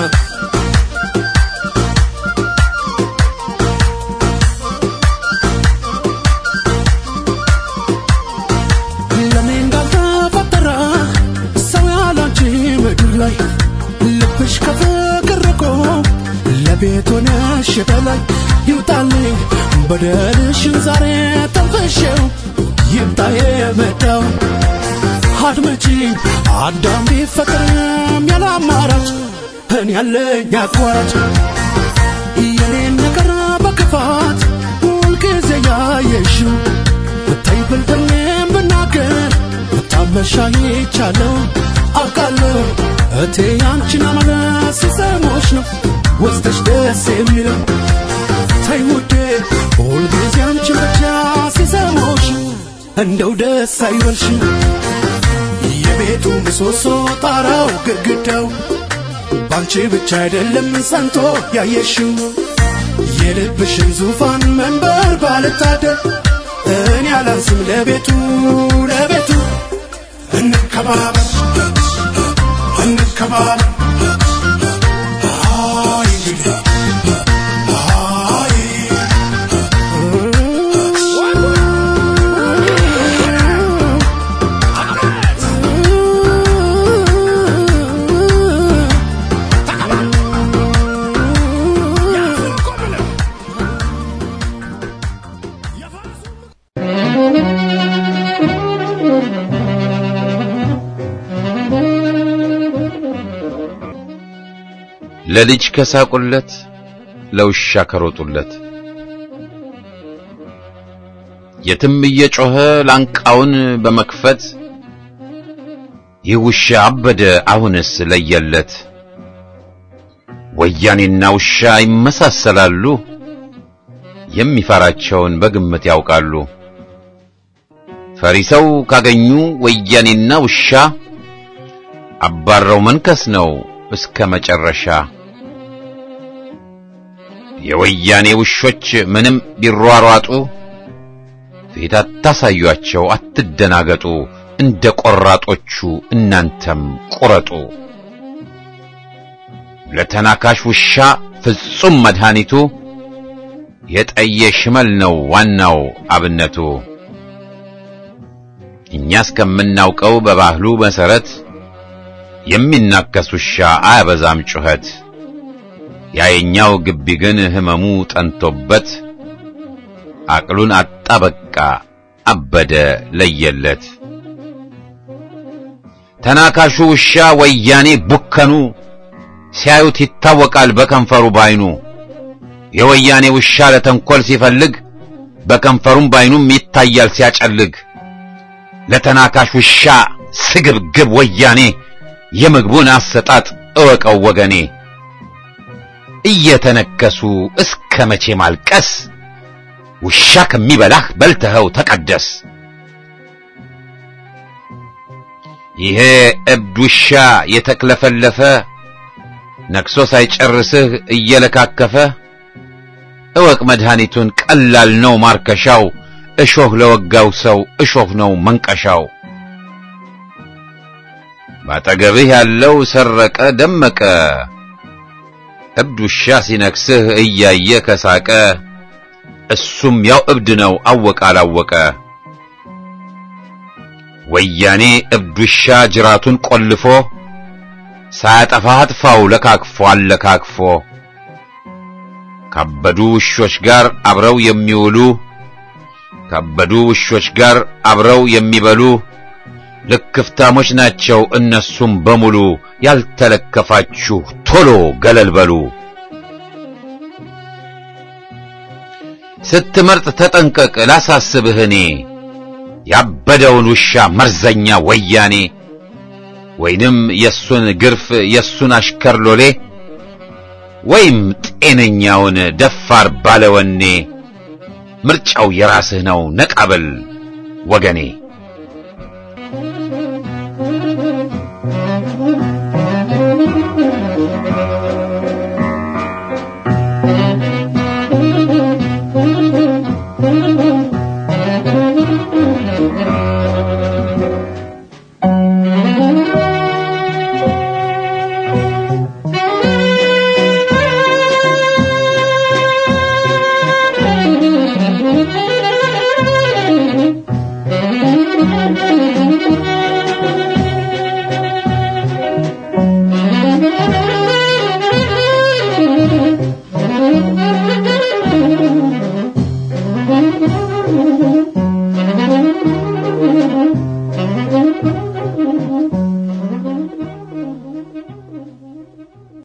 ለኔ እንዳልተፈጠረ ሰው ያላንቺ ምድር ላይ ልብሽ ከፍቅር ርቆ ለቤት ሆነሽ በላይ ይውጣልኝ በደልሽን ዛሬ ተንፈሽው ይምጣ የመጣው አድመጪኝ አዳም ቢፈጠርም ያለ አማራጭ እኔ ያለኝ አቋራጭ የኔን ነገር በክፋት ሁልጊዜ ያየሽው ብታይ ብልጥሜም ብናገር ብታመሻ ይቻለው አውቃለሁ እቴ ያንቺን አመለስ ሲሰሞች ነው ወስደሽ ደስ የሚለው ተይ ውዴ ሁልጊዜ አንቺን ብቻ ሲሰሞች እንደው ደስ አይበልሽ የቤቱ ምሰሶ ጣራው ግድግዳው ባንቺ ብቻ አይደለም ሰንቶ ያየሽው የልብሽን ዙፋን መንበር ባልታደር እኔ አላንስም ለቤቱ ለቤቱ እንከባበር እንከባበር አይ እንግዲህ አይ ለልጅ ከሳቁለት ለውሻ ከሮጡለት የትም እየጮኸ ላንቃውን በመክፈት ይህ ውሻ አበደ አሁንስ ለየለት። ወያኔና ውሻ ይመሳሰላሉ፣ የሚፈራቸውን በግምት ያውቃሉ። ፈሪ ሰው ካገኙ ወያኔና ውሻ አባረው መንከስ ነው እስከ መጨረሻ። የወያኔ ውሾች ምንም ቢሯሯጡ ፊት አታሳዩአቸው፣ አትደናገጡ። እንደ ቆራጦቹ እናንተም ቁረጡ። ለተናካሽ ውሻ ፍጹም መድኃኒቱ የጠየ ሽመል ነው ዋናው አብነቱ። እኛ እስከምናውቀው በባህሉ መሰረት የሚናከስ ውሻ አያበዛም ጩኸት። ያየኛው ግቢ ግን ህመሙ ጠንቶበት አቅሉን አጣ በቃ አበደ ለየለት። ተናካሹ ውሻ ወያኔ ቡከኑ ሲያዩት ይታወቃል በከንፈሩ ባይኑ። የወያኔ ውሻ ለተንኰል ሲፈልግ በከንፈሩም ባይኑም ይታያል ሲያጨልግ። ለተናካሽ ውሻ ስግብግብ ወያኔ የምግቡን አሰጣጥ እወቀው ወገኔ። እየተነከሱ እስከ መቼ ማልቀስ? ውሻ ከሚበላህ በልተኸው ተቀደስ። ይሄ እብድ ውሻ የተክለፈለፈ ነክሶ ሳይጨርስህ እየለካከፈ እወቅ መድኃኒቱን ቀላል ነው ማርከሻው። እሾህ ለወጋው ሰው እሾህ ነው መንቀሻው። ባጠገብህ ያለው ሰረቀ ደመቀ እብድ ውሻ ሲነክስህ እያየ ከሳቀ እሱም ያው እብድ ነው አወቀ አላወቀ። ወያኔ እብድ ውሻ ጅራቱን ቆልፎ ሳያጠፋህ አጥፋው ለካክፎ አለካክፎ። ካበዱ ውሾች ጋር አብረው የሚውሉ ካበዱ ውሾች ጋር አብረው የሚበሉ ልክፍታሞች ናቸው እነሱም በሙሉ። ያልተለከፋችሁ ቶሎ ገለል በሉ። ስትመርጥ ተጠንቀቅ ላሳስብህ እኔ ያበደውን ውሻ መርዘኛ ወያኔ ወይንም የሱን ግርፍ የሱን አሽከር ሎሌ ወይም ጤነኛውን ደፋር ባለወኔ ምርጫው የራስህ ነው ነቃበል ወገኔ።